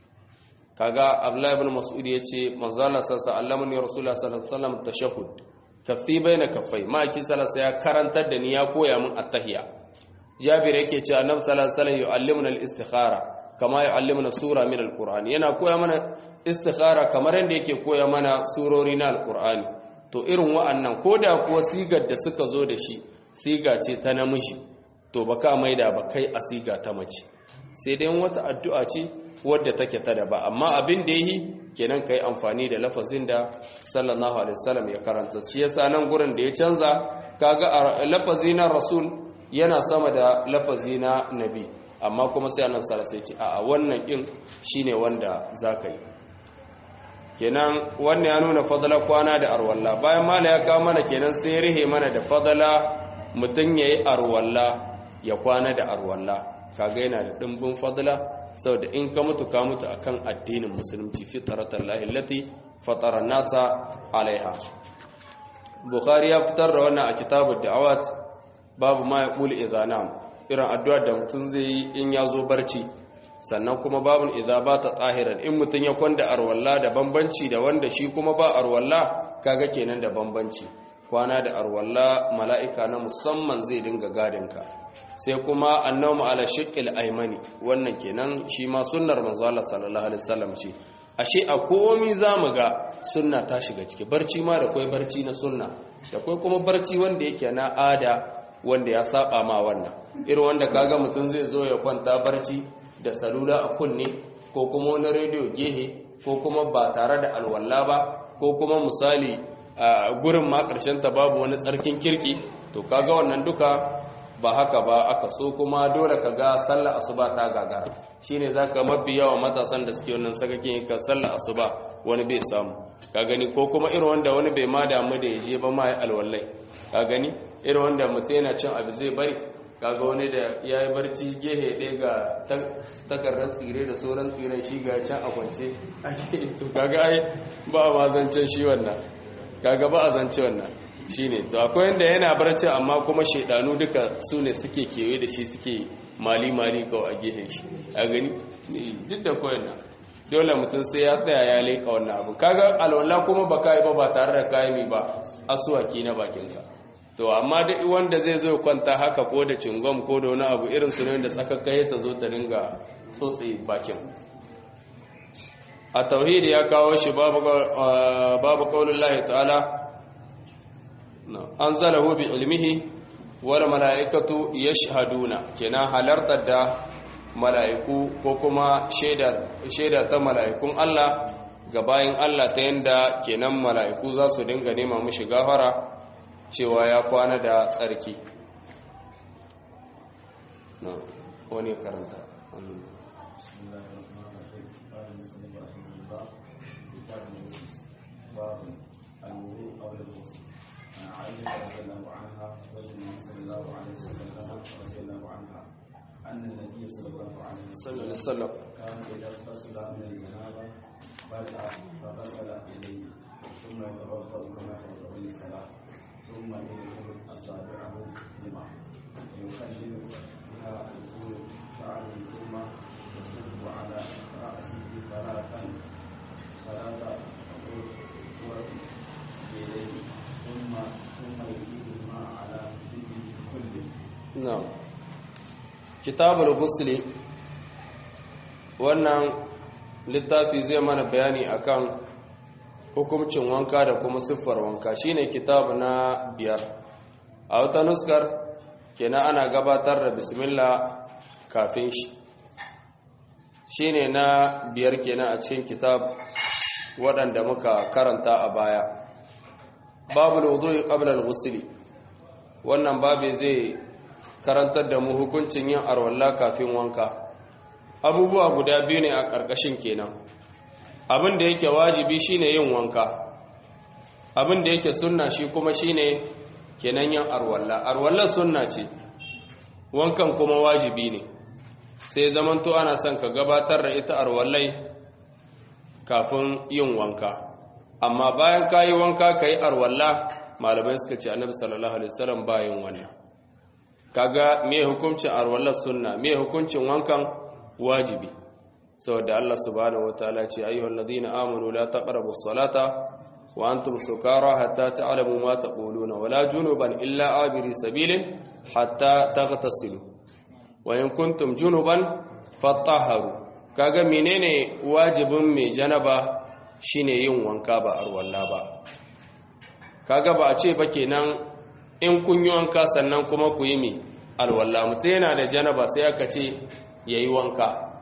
kaga abdullahi ibn mas'ud yace manzo Allah sallallahu alaihi rasulullah sallallahu alaihi wasallam tashahhud kaffi baina kaffai ma ki sallallahu ya karantar da ni ya koya min at-tahiyya jabir yake cewa annabi sallallahu alaihi wasallam yu'allimuna al-istikhara kama yu'allimuna sura min al-qur'an yana koya mana istikhara kamar yadda yake koya mana surori na al-qur'ani to irin wa'annan koda kuwa sigar da suka zo da shi siga ce ta namiji to baka maida ba kai a siga ta mace sai dai wata addu'a ce wadda take ta da ba amma abin da yi kenan kai amfani da lafazin da sallallahu alaihi wasallam ya karanta shi yasa nan gurin da ya canza kaga lafazi na rasul yana sama da lafazi na nabi amma kuma sai annabi sallallahu alaihi wasallam ya ce a wannan din shine wanda zaka yi kenan wannan ya nuna fadala kwana da arwalla bayan mala ya kawo mana kenan sai ya rihe mana da fadala mutum ya yi arwalla ya kwana da arwalla kaga yana da ɗimbin fadala saboda in ka mutu ka mutu akan addinin musulunci fitratar lahillati fatara nasa alaiha bukhari ya fitar da wannan a kitabud da'awat babu ma ya ƙuli izanam irin addu'ar da mutum zai yi in ya zo barci sannan kuma babun idza bata tsahiran in mutun ya kwanda arwalla da bambanci da wanda shi kuma ba arwalla kaga kenan da bambanci kwana da arwalla mala'ika na musamman zai dinga gadinka sai kuma annawmu ala shiqqil aymani wannan kenan shi ma sunnar manzo Allah sallallahu alaihi wasallam ce ashe a komi zamu ga sunna ta shiga ciki barci ma da kai barci na sunna da kai kuma barci wanda yake na ada wanda ya saba ma wannan irin wanda kaga mutun zai zo ya kwanta barci da salula a kunne ko kuma wani rediyo gehe ko kuma ba tare da alwala ba ko kuma misali a gurin ma ta babu wani tsarkin kirki to kaga wannan duka ba haka ba aka so kuma dole ka ga sallar asuba ta gagara shine zaka mafi yawa matasan da suke wannan sakakin ka sallar asuba wani bai samu ka gani ko kuma irin wanda wani bai ma damu da yaje ba ma alwallai ka gani irin wanda mutum yana cin abu zai bari kaga wani da ya yi barci gehe ɗaya ga takardar tsire da sauran tsiren shi ga can a kwance to kaga ai ba a mazancen shi wannan kaga ba a zance wannan shi ne to akwai yadda yana barci amma kuma shaidanu duka su ne suke kewaye da shi suke mali-mali kawai a gehen shi a gani duk da kawai na dole mutum sai ya tsaya ya leƙa wannan abu kaga alwala kuma ba ka yi ba ba tare da kayan ba asuwaki na bakinka to amma da wanda zai zo kwanta haka ko da cingom ko da wani abu irin su ne da tsakakkai ta zo ta ringa tsotse bakin a tauhidi ya kawo shi babu qaulul lahi ta'ala anzalahu bi ilmihi wal malaikatu yashhaduna kenan halartar da mala'iku ko kuma shaida ta mala'ikun Allah ga bayin Allah ta yanda kenan mala'iku za su dinga nema mishi gafara cewa ya kwana da tsarki wani karanta أن النبي صلى الله عليه صلى الله عليه وسلم كان إذا اغتسل من الجنابة بدأ فغسل يديه ثم يتوضأ كما يتوضأ للصلاة ثم يدخل أصابعه لماء ويخلل بها دخول شعره ثم يصب على رأسه ثلاثا ثلاثة قرى بيديه ثم ثم يزيد الماء على جلده كله na'am kitabul ghusli wannan littafi zai mana bayani akan hukuncin wanka da kuma siffar wanka shine kitabu na biyar a wata nuskar kenan ana gabatar da bismillah kafin shi shine na biyar kenan a cikin kitab waɗanda muka karanta a baya babu wudu'i qabla al-ghusli wannan babu zai karantar da mu hukuncin yin arwalla kafin wanka abubuwa guda biyu ne a ƙarƙashin kenan abin da yake wajibi shine yin wanka abin da yake sunna shi kuma shine kenan yin arwalla arwalla sunna ce wankan kuma wajibi ne sai zamanto ana son ka gabatar da ita arwallai kafin yin wanka amma bayan ka yi wanka ka yi arwalla malamai suka ce annabi sallallahu alaihi wasallam bayan wannan kaga me hukuncin arwallar sunna me hukuncin wankan wajibi saboda Allah subhanahu wataala ce ayyuhal ladina amanu la taqrabu as-salata wa antum sukara hatta ta'lamu ma taquluna wala junuban illa abiri sabilin hatta taghtasilu wa in kuntum junuban fatahharu kaga menene wajibin mai janaba shine yin wanka ba arwalla ba kaga ba a ce ba kenan in kun yi wanka sannan kuma ku yi mi alwallah mutum yana da janaba sai aka ce ya yi wanka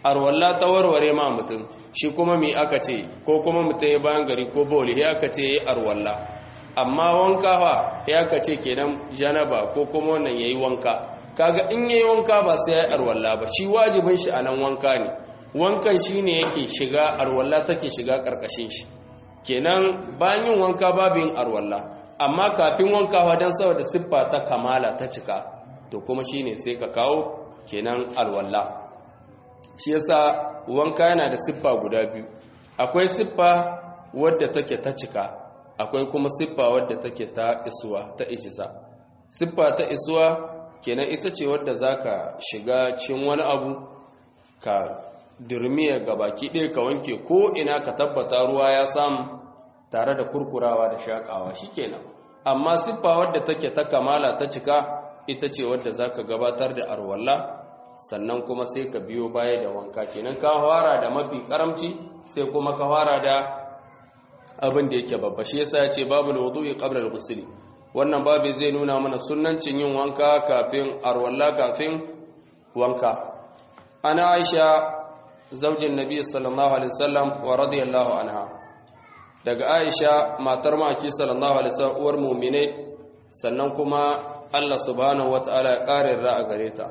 arwalla ta warware ma mutum shi kuma mi aka ce ko kuma mutum ya bayan gari ko boli ya aka ce yayi arwalla amma wanka fa ya aka ce kenan janaba ko kuma wannan yayi wanka kaga in yayi wanka ba sai yayi arwalla ba shi wajibin shi anan wanka ne wankan shine yake shiga arwalla take shiga karkashin shi kenan bayan yin wanka babu yin arwalla amma kafin wanka wa dan saboda siffa ta kamala ta cika to kuma shine sai ka kawo kenan alwalla shi yasa wanka yana da siffa guda biyu akwai siffa wadda take ta cika akwai kuma siffa wadda take ta isuwa ta ijisa siffa ta isuwa kenan ita ce wadda zaka shiga cikin wani abu ka dirmiya baki ɗaya ka wanke ko ina ka tabbata ruwa ya samu tare da kurkurawa da shakawa shikenan amma siffa wadda take ta kamala ta cika ita ce wadda zaka gabatar da arwalla sannan kuma sai ka biyo baya da wanka kenan ka fara da mafi karamci sai kuma ka fara da abin da yake babba shi yasa ya ce babu wudu'i qabla al-ghusl wannan babu zai nuna mana sunnancin yin wanka kafin arwalla kafin wanka ana Aisha zaujin Nabi sallallahu alaihi wasallam wa radiyallahu anha daga Aisha matar maki sallallahu alaihi wasallam uwar mu'mine sannan kuma Allah subhanahu wataala ya kare ra'a gare ta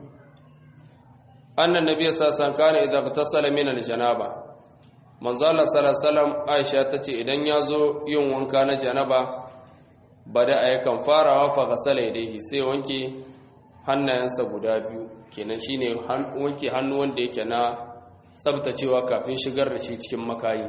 annan nabiy sallallahu alaihi wasallam kana idza tasala min aljanaba manzo Allah sallallahu alaihi wasallam Aisha tace idan yazo yin wanka na janaba bada ayyukan farawa fa ghasala yadayhi sai wanke hannayensa guda biyu kenan shine wanke hannu wanda yake na tsabtacewa kafin shigar da shi cikin makayi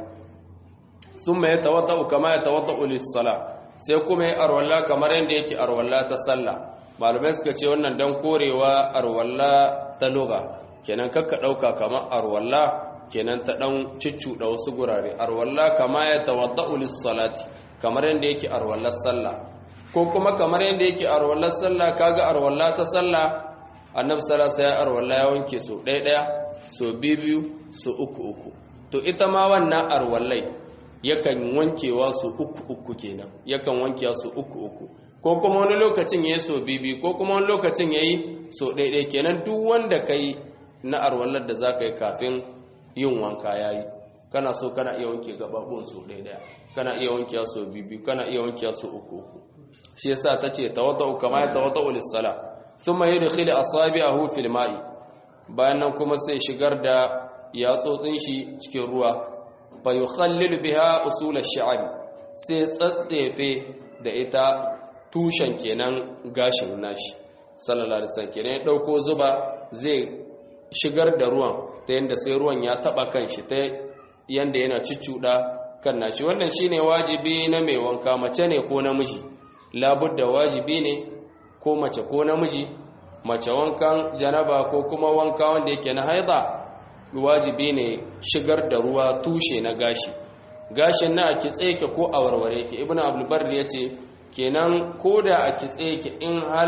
thumma yatawaddau kama yatawaddau lis-sala sai kuma yi arwalla kamar yadda yake arwalla ta sallah malamai suka ce wannan dan korewa arwalla ta lugha kenan kakka ɗauka kamar arwalla kenan ta ɗan da wasu gurare arwalla kama ya tawadda'u lis-salati kamar yadda yake arwallar sallah ko kuma kamar yadda yake arwallar sallah kaga arwalla ta sallah annabi sallallahu alaihi wasallam arwalla ya wanke so ɗaya ɗaya so biyu biyu so uku uku to ita ma wannan arwallai yakan wankewa su uku uku kenan yakan wankewa su uku uku ko kuma wani lokacin yayi so biyu ko kuma wani lokacin yayi so ɗaya ɗaya kenan duk wanda kai na arwallar da za ka yi kafin yin wanka ya yi kana so kana iya wanke gababun su ɗaya ɗaya kana iya wanke su biyu kana iya wanke su uku uku shi yasa ta ce tawadda'u kama ya tawadda'u lis-sala thumma yudkhilu asabi'ahu fil ma'i bayan nan kuma sai shigar da yatsotsin shi cikin ruwa fa yukhallilu biha usul ash-sha'r sai tsatsefe da ita tushen kenan gashin nashi sallallahu alaihi wasallam kenan ya dauko zuba zai shigar da ruwan ta yadda sai ruwan ya taba kan shi ta yadda yana ciccuda kan nashi wannan shine wajibi na mai wanka mace ne ko namiji labudda wajibi ne ko mace ko namiji mace wankan janaba ko kuma wanka wanda yake na haida wajibi ne shigar da ruwa tushe na gashi gashin na a kitse yake ko a warware yake ibnu abdul barri yace kenan koda a kitse yake in hal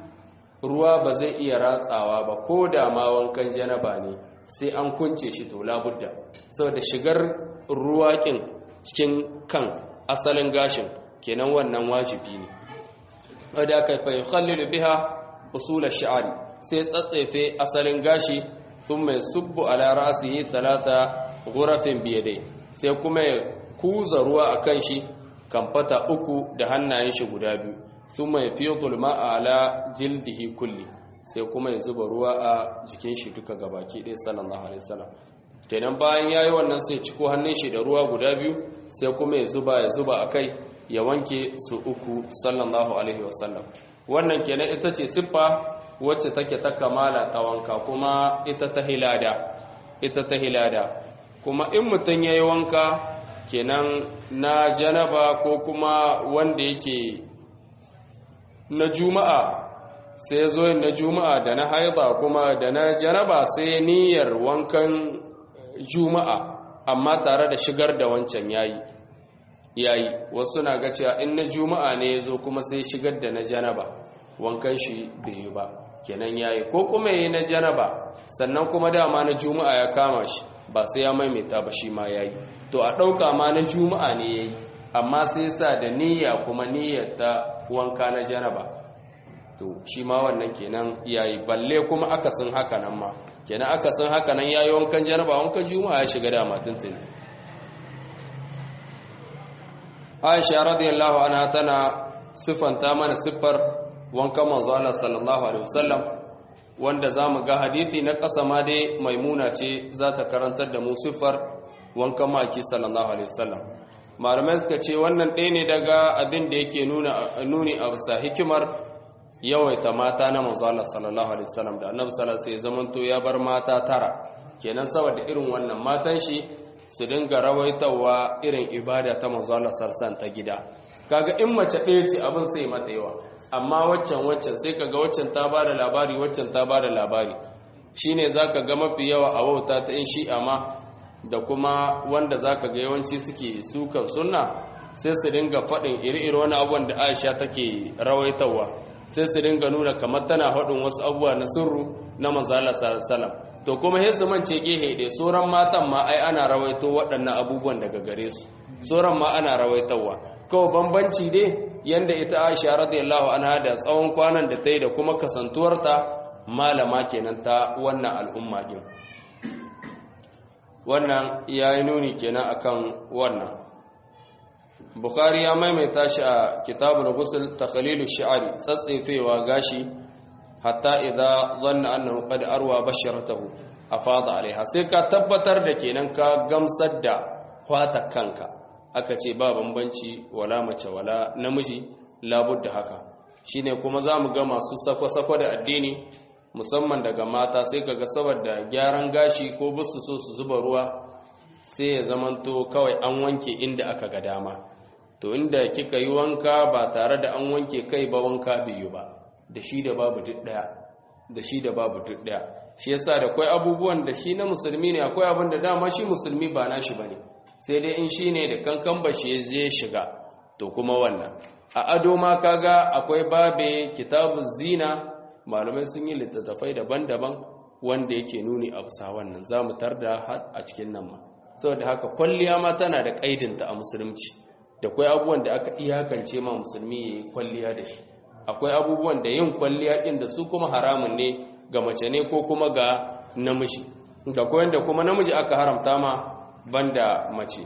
ruwa ba zai iya ratsawa ba ko da ma wankan janaba ne sai an kunce shi to labudda saboda shigar ruwa kin cikin kan asalin gashin kenan wannan wajibi ne wadda aka fa yukhallilu biha usul ash-sha'ri sai tsatsefe asalin gashi thumma yusubbu ala ra'sihi thalatha ghurafin biyadai sai kuma ya kuza ruwa akan shi kamfata uku da hannayen shi guda biyu thumma yafidu ma'a ala jildihi kulli sai kuma ya zuba ruwa a jikin shi duka gabaki ɗaya sallallahu alaihi wasallam kenan bayan yayi wannan sai ciko hannun shi da ruwa guda biyu sai kuma ya zuba ya zuba akai ya wanke su uku sallallahu alaihi wasallam wannan kenan ita ce siffa wacce take ta kamala ta wanka kuma ita ta hilada ita ta hilada kuma in mutum yayi wanka kenan na janaba ko kuma wanda yake na juma'a sai zo na juma'a da na haida kuma da na janaba sai niyyar wankan juma'a amma tare da shigar da wancan yayi yayi wasu na ga cewa in na juma'a ne yazo kuma sai shigar da na janaba wankan shi bai yi ba kenan yayi ko kuma yayi na janaba sannan kuma dama na juma'a ya kama shi ba sai ya maimaita ba shi ma yayi to a dauka ma na juma'a ne yayi amma sai sa da niyya kuma niyyar ta wanka na janaba to shi ma wannan kenan yayi balle kuma akasin haka nan ma kenan aka san haka nan yayi wankan janaba wankan juma'a ya shiga dama tuntuni Aisha radiyallahu anha tana sifanta mana siffar wankan manzo Allah sallallahu alaihi wasallam wanda zamu ga hadisi na ƙasa ma dai maimuna ce za ta karantar da mu siffar wankan maki sallallahu alaihi wasallam malamai suka ce wannan ɗaya ne daga abin da yake nuna nuni a bisa hikimar yawaita mata na manzo Allah sallallahu alaihi wasallam da annabi sallallahu alaihi wasallam zamanto ya bar mata tara kenan saboda irin wannan matan shi su dinga rawaitawa irin ibada ta manzo Allah sallallahu ta gida kaga in mace ɗaya ce abin sai mata yawa amma waccan waccan sai kaga waccan ta bada labari waccan ta bada labari shine zaka ga mafi yawa a wauta ta in shi'a ma da kuma wanda zaka ga yawanci suke sukan sunna sai su dinga faɗin iri-iri wani abubuwan da Aisha take rawaitawa sai su dinga nuna kamar tana haɗin wasu abubuwa na sirru na manzala salam to kuma sai su mance gehe ɗaya sauran matan ma ai ana rawaito waɗannan abubuwan daga gare su sauran ma ana rawaitowa kawai bambanci dai yanda ita Aisha radiyallahu anha da tsawon kwanan da ta yi da kuma kasantuwarta malama kenan ta wannan al'umma din wannan yayi nuni kenan akan wannan Bukhari ya maimaita shi a kitabul ghusl takhlilu shi'ari tsatsefewa gashi hatta idza dhanna annahu qad arwa basharatahu afada alaiha sai ka tabbatar da kenan ka gamsar da kwata kanka aka ce ba bambanci wala mace wala namiji labudda haka shine kuma zamu ga masu sako-sako da addini musamman daga mata sai kaga saboda gyaran gashi ko busu so su zuba ruwa sai ya zamanto kawai an wanke inda aka ga dama to inda kika yi wanka ba tare da an wanke kai ba wanka biyu ba da shi da babu duk daya da shi da babu duk daya shi yasa da akwai abubuwan da shi na musulmi ne akwai abin da dama shi musulmi ba nashi bane sai dai in shine da kankan bashi ya je shiga to kuma wannan a ado ma kaga akwai babe kitabu zina malamai sun yi littattafai daban-daban wanda yake nuni a bisa wannan zamu tarda a cikin nan ma saboda haka kwalliya ma tana da kaidinta a musulunci da akwai abubuwan da aka iyakance ma musulmi ya yi kwalliya da shi akwai abubuwan da yin kwalliya ɗin da su kuma haramun ne ga mace ne ko kuma ga namiji da koyan da kuma namiji aka haramta ma banda mace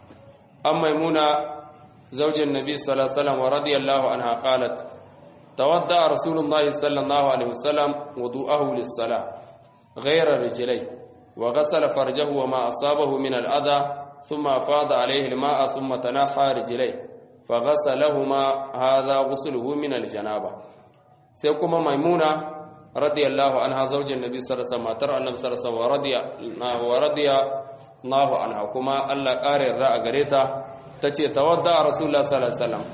an maimuna zaujin nabi sallallahu wa radiyallahu anha qalat tawadda rasulullahi sallallahu alaihi wasallam wudu'ahu lis-salah ghayra rijlai wa ghasala farjahu wa ma asabahu min al-adha ثم أفاض عليه الماء ثم تنحى رجليه فغسلهما هذا غسله من الجنابة سيكون ميمونة رضي الله عنها زوج النبي صلى الله عليه وسلم ترى النبي صلى الله عليه وسلم ورضي ورضي الله عنها كما الله قاري الرأى قريتا تتي تودع رسول الله صلى الله عليه وسلم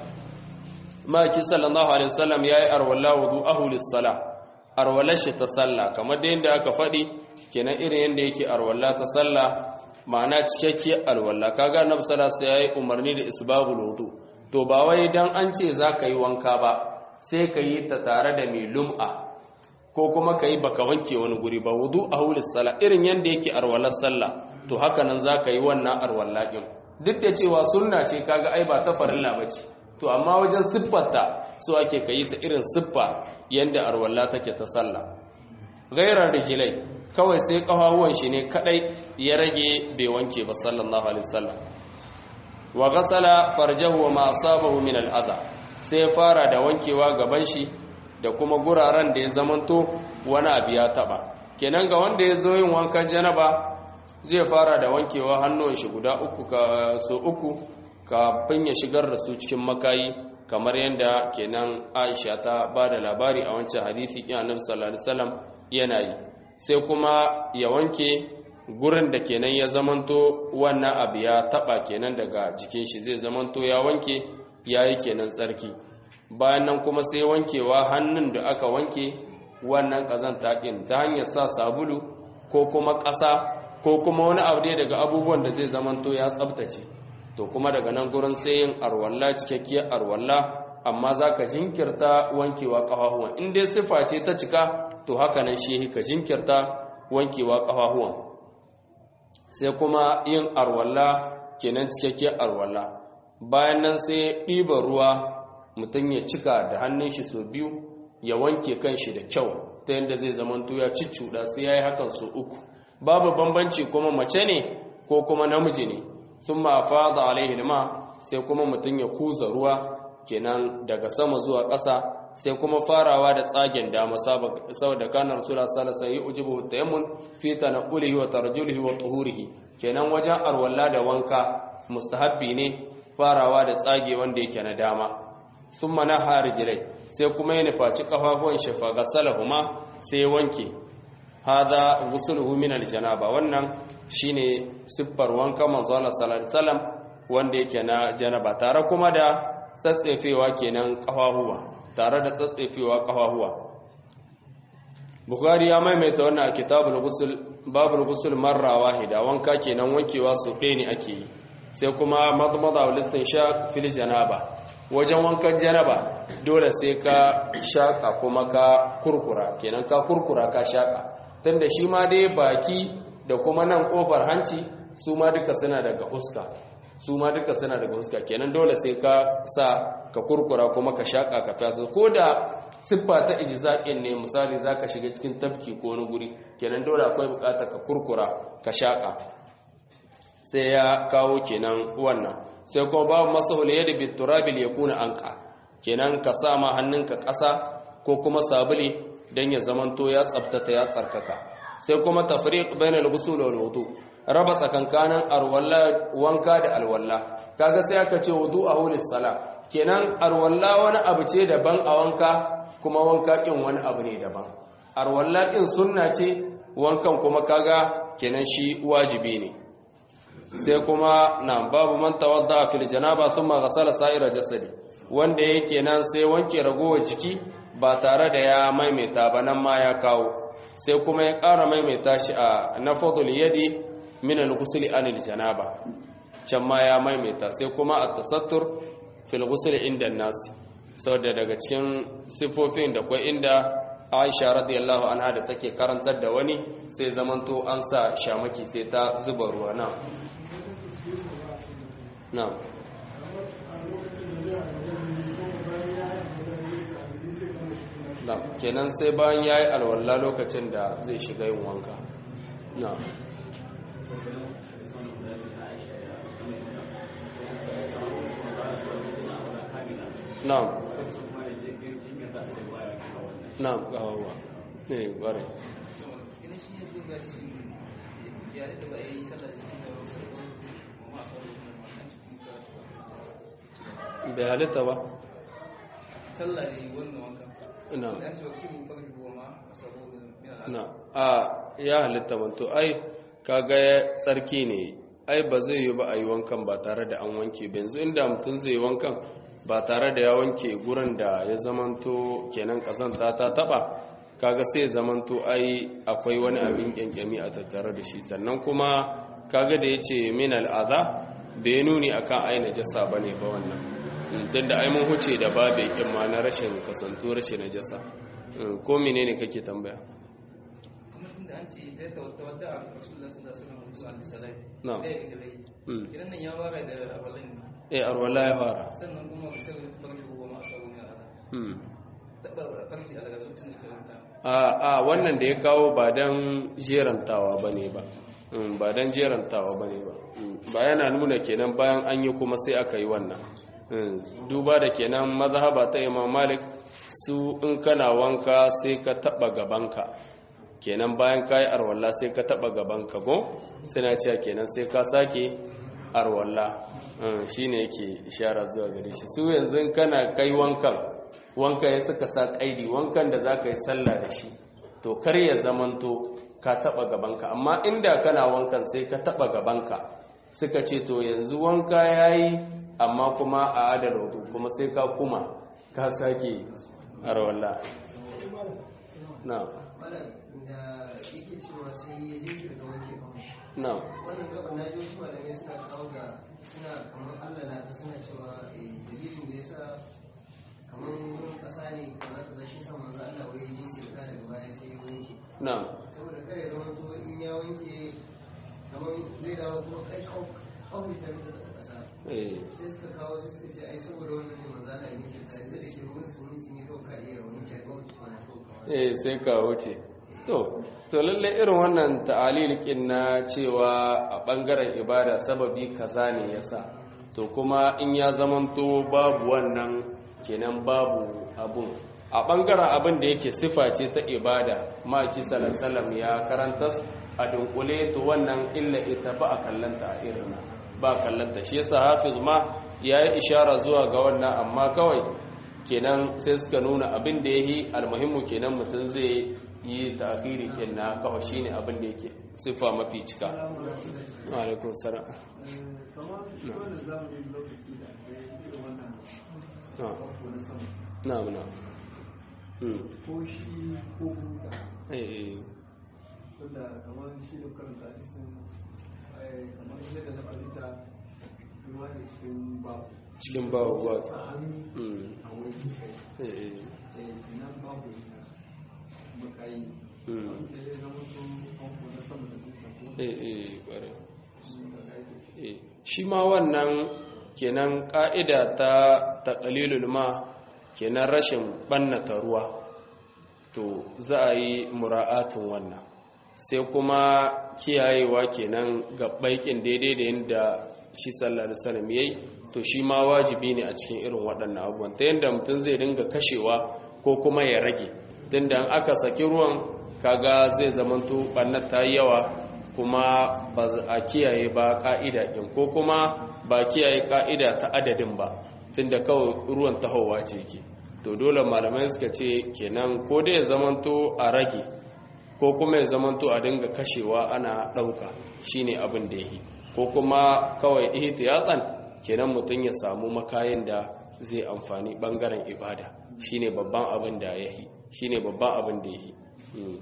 ما كي صلى الله عليه وسلم يا أرولا وضوءه للصلاة أرولش تصلى كما دين دا أكفدي كنا إرين يندي كي أرولا تصلى ma'ana cikakke alwalla kaga annabi sallallahu alaihi wasallam yayi umarni da isbaghul wudu to ba wai dan an ce zaka yi wanka ba sai ka yi ta tare da mai lum'a ko kuma ka yi baka wanke wani guri ba wudu a hulis sala irin yanda yake arwalar sallah to haka nan zaka yi wannan arwalla din duk da cewa sunna ce kaga ai ba ta farilla bace to amma wajen siffarta so ake ka yi ta irin siffa yanda arwalla take ta sallah ghairar rijlai kawai sai ƙafafuwan shi ne kadai ya rage bai wanke ba sallallahu alaihi wasallam wa ghasala farjahu wa ma asabahu min al'adha sai fara da wankewa gaban shi da kuma guraren da ya zamanto wani abu ya taba kenan ga wanda ya zo yin wankan janaba zai fara da wankewa hannun shi guda uku ka so uku kafin ya shigar da su cikin makayi kamar yadda kenan Aisha ta ba da labari a wancan hadisi ɗin Annabi sallallahu alaihi wasallam yana yi sai kuma ya wanke gurin da kenan ya zamanto wannan abu ya taba kenan daga jikin shi zai zamanto ya wanke yayi kenan tsarki bayan nan kuma sai wankewa hannun da aka wanke wannan kazanta ɗin ta hanyar sa sabulu ko kuma ƙasa ko kuma wani abu dai daga abubuwan da zai zamanto ya tsabtace to kuma daga nan gurin sai yin arwalla cikakkiyar arwalla amma za ka jinkirta wankewa ƙafafuwan in dai siffa ce ta cika to haka nan shi ka jinkirta wankewa ƙafafuwan sai kuma yin arwalla kenan cikakkiyar arwalla bayan nan sai ɗiba ruwa mutum ya cika da hannun shi sau biyu ya wanke kan shi da kyau ta yadda zai zamanto ya ciccuda sai yayi hakan su uku babu bambanci kuma mace ne ko kuma namiji ne thumma fada alaihi alma sai kuma mutun ya kuza ruwa kenan daga sama zuwa ƙasa sai kuma farawa da tsagen dama saboda kana rasulullah sallallahu alaihi wasallam yujibu tayammun fi tanaqulihi wa tarjulihi wa tuhurihi kenan wajen arwalla da wanka mustahabbi ne farawa da tsage wanda yake na dama thumma naha rijlai sai kuma ya nufaci kafafuwan shi fa gasalahuma sai wanke hada ghusluhu min aljanaba wannan shine siffar wanka manzo Allah sallallahu alaihi wasallam wanda yake na janaba tare kuma da tsatsefewa kenan kafahuwa tare da tsatsefewa kafahuwa bukhari ya maimaita wannan a kitabul ghusl babul ghusl marra wahida wanka kenan wankewa su ɗaya ne ake yi sai kuma madmada wal istinshaq fil janaba wajen wankan janaba dole sai ka shaka kuma ka kurkura kenan ka kurkura ka shaka tunda shi ma dai baki da kuma nan kofar hanci su ma duka suna daga huska su ma duka suna daga huska kenan dole sai ka sa ka kurkura kuma ka shaka ka fata ko da siffa ta ijza'in ne misali zaka shiga cikin tafki ko wani guri kenan dole akwai bukata ka kurkura ka shaka sai ya kawo kenan wannan sai kuma babu masahul yadi bit turabil yakuna anqa kenan ka sa ma hannunka ƙasa ko kuma sabuli dan ya zamanto ya tsabtata ya tsarkaka sai kuma tafriq bainal ghusl wal wudu raba tsakankanin arwalla wanka da alwalla kaga sai aka ce wudu a hulis sala kenan arwalla wani abu ce daban a wanka kuma wanka kin wani abu ne daban arwalla kin sunna ce wankan kuma kaga kenan shi wajibi ne sai kuma na babu man tawadda fil janaba thumma ghasala sa'ira jasadi wanda yake nan sai wanke ragowar jiki ba tare da ya maimaita ba nan ma ya kawo sai kuma ya ƙara maimaita shi a nafadul yadi min al-ghusl anil janaba can ma ya maimaita sai kuma at-tasattur fil ghusl inda nas saboda daga cikin sifofin da kwai inda Aisha radiyallahu anha da take karantar da wani sai zamanto an sa shamaki sai ta zuba ruwa na na na kenan sai bayan yayi alwala lokacin da zai shiga yin wanka na na'am na'am gawawa eh bare bai halitta ba sallah ne wannan wanka na an ce wakil mu farji goma saboda na a ya halitta manto ai kaga tsarki ne ai ba zai yi ba a yi wankan ba tare da an wanke ba yanzu inda mutum zai yi wankan ba tare da ya wanke gurin da ya zamanto kenan kasanta ta taba kaga sai ya zamanto ai akwai wani abin kyankyami a tattare da shi sannan kuma kaga da yace min al'aza bai nuni akan ai najasa bane ba wannan tun da ai mun huce da babu yakin ma na rashin kasanto rashin najasa ko menene kake tambaya kuma tunda an ce da ta wata wadda a rasulullah sallallahu alaihi wasallam sallallahu alaihi Na'am. wasallam da yake rai Mm. kiran nan ya wara da abalin eh arwala ya fara sannan kuma bisar farji goma a sabon ya aza Hmm. taba farji a daga lokacin da ke wanta a a wannan da ya kawo ba dan jerantawa bane ba Mm, ba dan jerantawa bane ba Mm, ba yana nuna kenan bayan an yi kuma sai aka yi wannan Mm, duba da kenan mazhaba ta Imam Malik su in kana wanka sai ka taba gabanka kenan bayan kai arwalla sai ka taba gabanka go suna cewa kenan sai ka sake arwalla Mm, shine yake ishara zuwa gare shi su yanzu in kana kai wankan wanka ya suka sa kaidi wankan da za ka yi sallah da shi to kar ya zamanto ka taba gabanka amma inda kana wankan sai ka taba gabanka suka ce to yanzu wanka yayi amma kuma a adal wudu kuma sai ka kuma ka sake arwalla na malam da yake cewa sai ya jinkirta wanke kawai na wannan gaba na ji wasu malamai suna kawo ga suna kamar allah na ta suna cewa eh, dalilin da ya sa kamar wurin ƙasa ne kaza kaza shi sa manzo allah wai ya jinkirta daga baya sai ya wanke na saboda kare zama to in ya wanke kamar zai dawo kuma kai kawai ta ƙasa eh sai suka kawo sai suka ce ai saboda wannan ne manzo Allah ya yi ta sai da ke ruwan suminti ne kawai ka iya wanke ga wata kwana ko kawai eh sai ka wuce to to lalle irin wannan ta'alilikin na cewa a bangaren ibada sababi kaza ne yasa to kuma in ya zamanto babu wannan kenan babu abun a bangaren abin da yake sifa ce ta ibada maki sallallahu ya karanta a dunkule to wannan illa ita ba a kallanta a irin ba kallanta shi yasa hafiz ma yayi ishara zuwa ga wannan amma kawai kenan sai suka nuna abin da yayi almuhimmu kenan mutum zai yi ta'khiri kenan kawai shine abin da yake sifa mafi cika alaikum salam kamar wanda zamanin lokaci da aka yi irin wannan Ah. abu na sama na'am na'am mm ko shi ko buta eh eh wanda kamar shi da karanta hadisin eh, kamar yadda na fahimta ruwa ne cikin babu cikin babu ba sa hannu mm a wani kai eh eh sai nan babu yana makayi Mm. wanda ya zama su famfo na sama da buta ko eh eh kware su da aiki Eh, shi ma wannan kenan ƙa'ida ta taƙalilul ma kenan rashin ɓannata ruwa to za a yi mura'atun wannan sai kuma kiyayewa kenan ga baikin daidai da yadda shi sallallahu alaihi wasallam yayi to shi ma wajibi ne a cikin irin waɗannan abubuwan ta yadda mutum zai dinga kashewa ko kuma ya rage tunda in aka saki ruwan kaga zai zamanto ɓannar ta yi yawa kuma ba za a kiyaye ba ka'ida ɗin ko kuma ba kiyaye ka'ida ta adadin ba tunda kawai ruwan tahowa ce ke to dole malamai suka ce kenan ko dai ya zamanto a rage ko kuma ya zamanto a dinga kashewa ana ɗauka shine abin da yi ko kuma kawai ihtiyatan kenan mutum ya samu makayin da zai amfani bangaren ibada shine babban abin da yahi shine babban abin da yahi mm.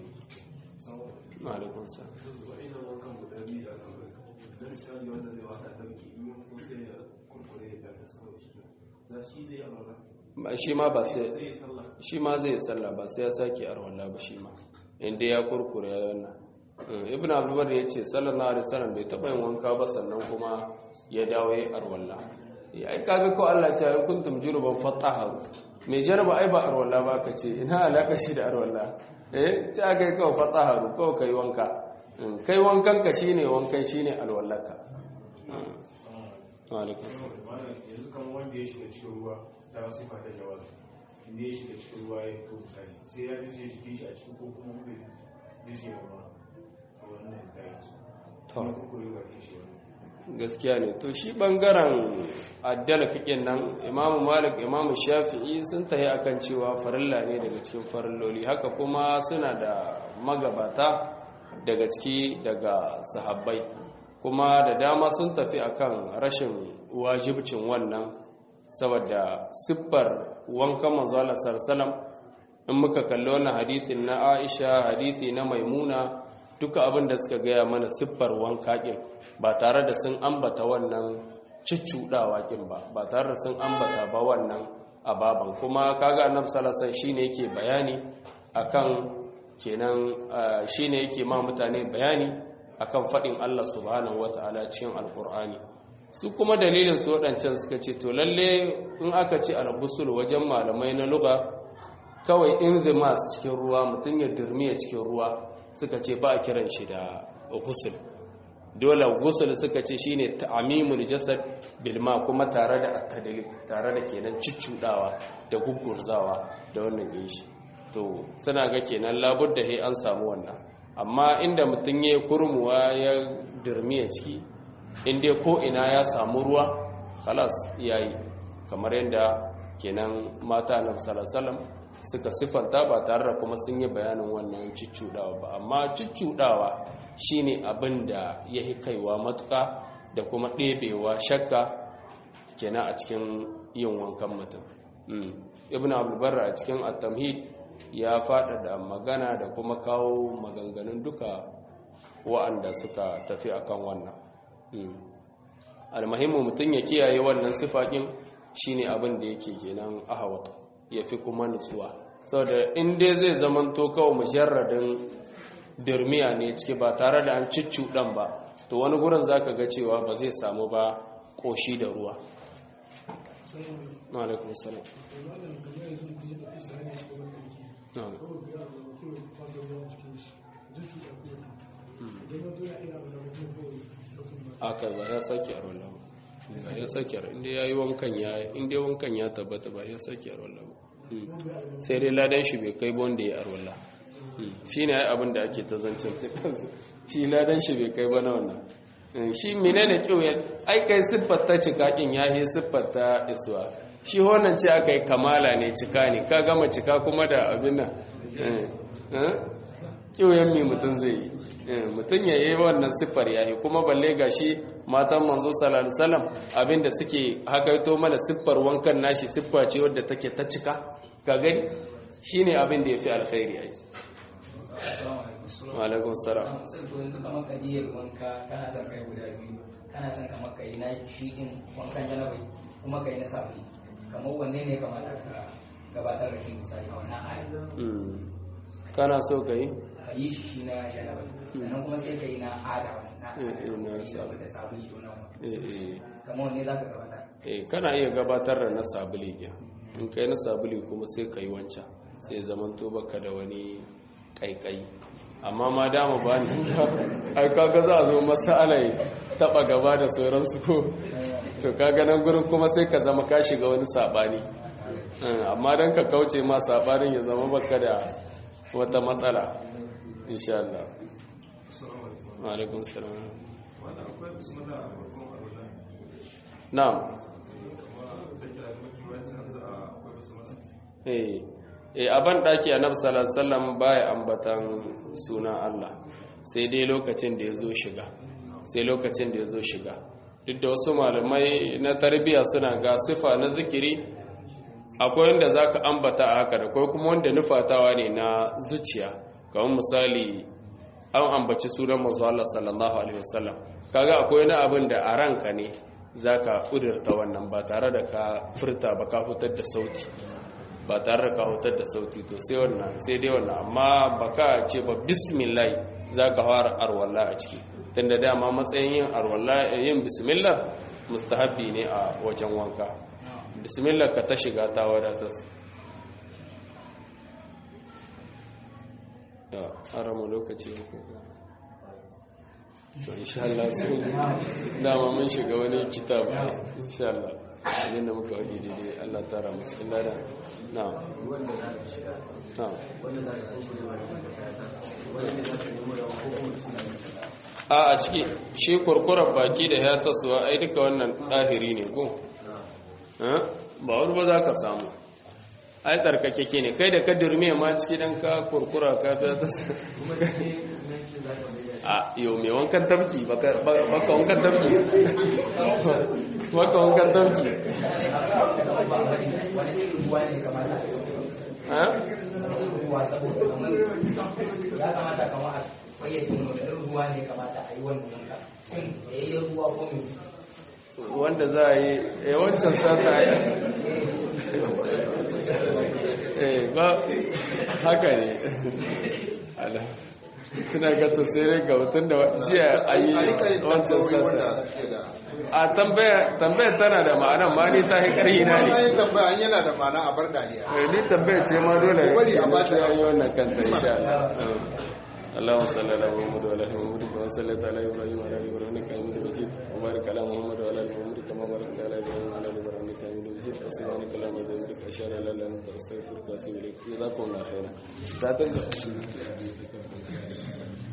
alaikum salam wa'ina wankan guda biyu da aka bai da misali wanda zai wata dauki in ko sai ya kurkure ya ta sama da shi za shi zai amara ba shi ma ba sai zai yi sallah shi ma zai sallah ba sai ya sake arwalla ba shi ma inda ya kurkure ya wannan Mm, ibn abdulbar ya ce sallallahu alaihi wasallam bai taba yin wanka ba sannan kuma ya dawo ya arwalla ya ai kaga ko Allah ya ce kuntum juruban fataharu mai jarba ai ba arwalla ba ka ce ina alaka shi da arwalla eh ta kai kawai fataharu kawai kai wanka Mm, kai wankan ka shine wankan shine alwallaka Mm. wa alaikum salam Malam, yanzu kan wanda ya shiga cikin ruwa ta wasu fata jawaz inda ya shiga cikin ruwa ya fito misali sai ya ji jikin shi a cikin ko kuma bai jiji da ruwa a wannan kayan To. kuma kurkure ba ke shi wani gaskiya ne to shi bangaren addala fiƙin nan imamu malik imamu shafi'i sun tahi akan cewa farilla ne daga cikin farilloli haka kuma suna da magabata daga ciki daga sahabbai kuma da dama sun tafi akan rashin wajibcin wannan saboda siffar wankan manzo Allah sallallahu in muka kalli wannan hadisin na Aisha hadisi na Maimuna duka abin da suka gaya mana siffar wanka kin ba tare da sun ambata wannan ciccudawa kin ba ba tare da sun ambata ba wannan ababan kuma kaga annabi sallallahu alaihi wasallam shine yake bayani akan kenan ah, shine yake ma mutane bayani akan fadin Allah subhanahu wataala cikin alqur'ani su kuma dalilin su waɗancan suka ce to lalle in aka ce al-busul wajen malamai na lugha kawai inzimas cikin ruwa mutum ya durmiya cikin ruwa suka ce ba a kiran shi da ghusl dole ghusl suka ce shine ta'mimul jasad bil ma kuma tare da at-tadlik tare da kenan ciccudawa da gugurzawa da wannan yin shi to suna ga kenan labudda he an samu wannan amma inda mutum ya kurmuwa ya durmiya ciki inda ko ina ya samu ruwa khalas yayi kamar yadda kenan mata na sallallahu suka siffanta ba tare da kuma sun yi bayanin wannan ciccudawa ba amma ciccudawa shine abin da ya yi kaiwa matuka da kuma ɗebewa shakka kenan a cikin yin wankan mutum Mm. ibn abdulbarra a cikin at-tamhid ya faɗaɗa magana da kuma kawo maganganun duka wa'anda suka tafi akan wannan Mm. almuhimmu mutum ya kiyaye wannan sifaƙin shine abin da yake kenan ahawat ya fi kuma nutsuwa saboda in dai zai zamanto kawai mujarradin dirmiya ne ciki ba tare da an ciccuɗan ba to wani gurin zaka ga cewa ba zai samu ba koshi da ruwa alaikum salam na'am aka ba ya sake a rollan ba ya sake a inda ya yi wankan ya inda wankan ya tabbata ba ya sake a rollan sai dai ladan shi bai kai wanda ya arwalla shi ne abin da ake ta zancen shi ladan shi bai kai ba na wannan shi menene kyau ya aikai siffar ta cikakin ya yi siffar ta isuwa shi wannan ce aka yi kamala ne cika ne ka gama cika kuma da abin nan kiwoyen mai mutum zai yi mutum ya yi wannan siffar yayi kuma balle ga shi matan manzo salam abinda suke hakaito mana siffar wankan nashi siffa ce wadda take ta cika ka gani shi ne abin da ya fi alkhairi yayi alaikun salam yanzu kamar kadiyar wanka kana son kai guda biyu kana son kamar kai na shi din wankan janabai kuma kai na safi kamar wanne ne kamar ka gabatar da shi misali a wannan ayi kana so ka yi ka yi shi na janabai sannan kuma sai ka yi na ada na Eh, eh, na sa- da sabuli to nan eh eh kamar wanne za ka gabatar eh kana iya gabatar da na sabuli ɗin in kai na sabuli kuma sai ka yi wancan sai zamanto baka da wani ƙaiƙayi amma ma dama ba ni ai kaga za a zo masala taba gaba da sauransu ko to kaga nan gurin kuma sai ka zama ka shiga wani sabani Eh, amma dan ka kauce ma sabanin ya zama baka da wata matsala insha Allah wa alaikum salam wanda akwai bismillah a farkon alwala na'am kuma da kira da mafi wancan da akwai bismillah eh eh aban daki annabi sallallahu alaihi wasallam baya ambatan sunan Allah sai dai lokacin da yazo shiga sai lokacin da yazo shiga duk da wasu malamai na tarbiyya suna ga sifa na zikiri akwai wanda zaka ambata a haka da kai kuma wanda nufatawa ne na zuciya kamar misali an ambaci sunan manzo Allah sallallahu alaihi wasallam kaga akwai wani abin da a ranka ne zaka kudurta wannan ba tare da ka furta ba ka fitar da sauti ba tare da ka hutar da sauti to sai wannan sai dai wannan amma baka ce ba bismillah zaka fara arwalla a ciki tunda dama matsayin yin arwalla yin bismillah mustahabbi ne a wajen wanka bismillah ka ta shiga ta wadatar ya aramu lokaci ne ko to insha Allah sai dama mun shiga wani kitab insha Allah abin da muka waje daidai Allah tara mu cikin lada na'am na'am a a ciki shi kurkurar baki da ya tasowa ai duka wannan ɗahiri ne ko Eh? ba wani ba za ka samu ai tsarkakeke ne kai da ka durmiya ma ciki dan ka kurkura ka ta tasowa a yau mai wankan tafki baka baka wankan tafki baka wankan tafki wani irin ruwa ne kamata a yi ha wani irin ruwa saboda kamar ya kamata kamar a fayyace ne wani irin ruwa ne kamata a yi wannan wanka shin tsayayyen ruwa ko mai wanda za a yi eh wancan sata ya eh ba haka ne ala suna ga tasirin ga mutum da jiya a yi wancan sata a tambaya tambaya tana da ma'ana ma ni ta yi ƙarhi na ne Wannan tambaya an yana da ma'ana a bar dariya. Eh, ni tambaya ce ma dole ne Bari a ba ta sai an yi amsa. wannan kanta insha Allah اللهم صل على محمد وعلى ال محمد كما صليت على ابراهيم وعلى ال ابراهيم انك حميد مجيد وبارك على محمد وعلى ال محمد كما باركت على ابراهيم وعلى ال ابراهيم انك حميد مجيد سبحانك اللهم وبحمدك اشهد ان لا اله الا انت استغفرك واتوب اليك جزاكم الله خيرا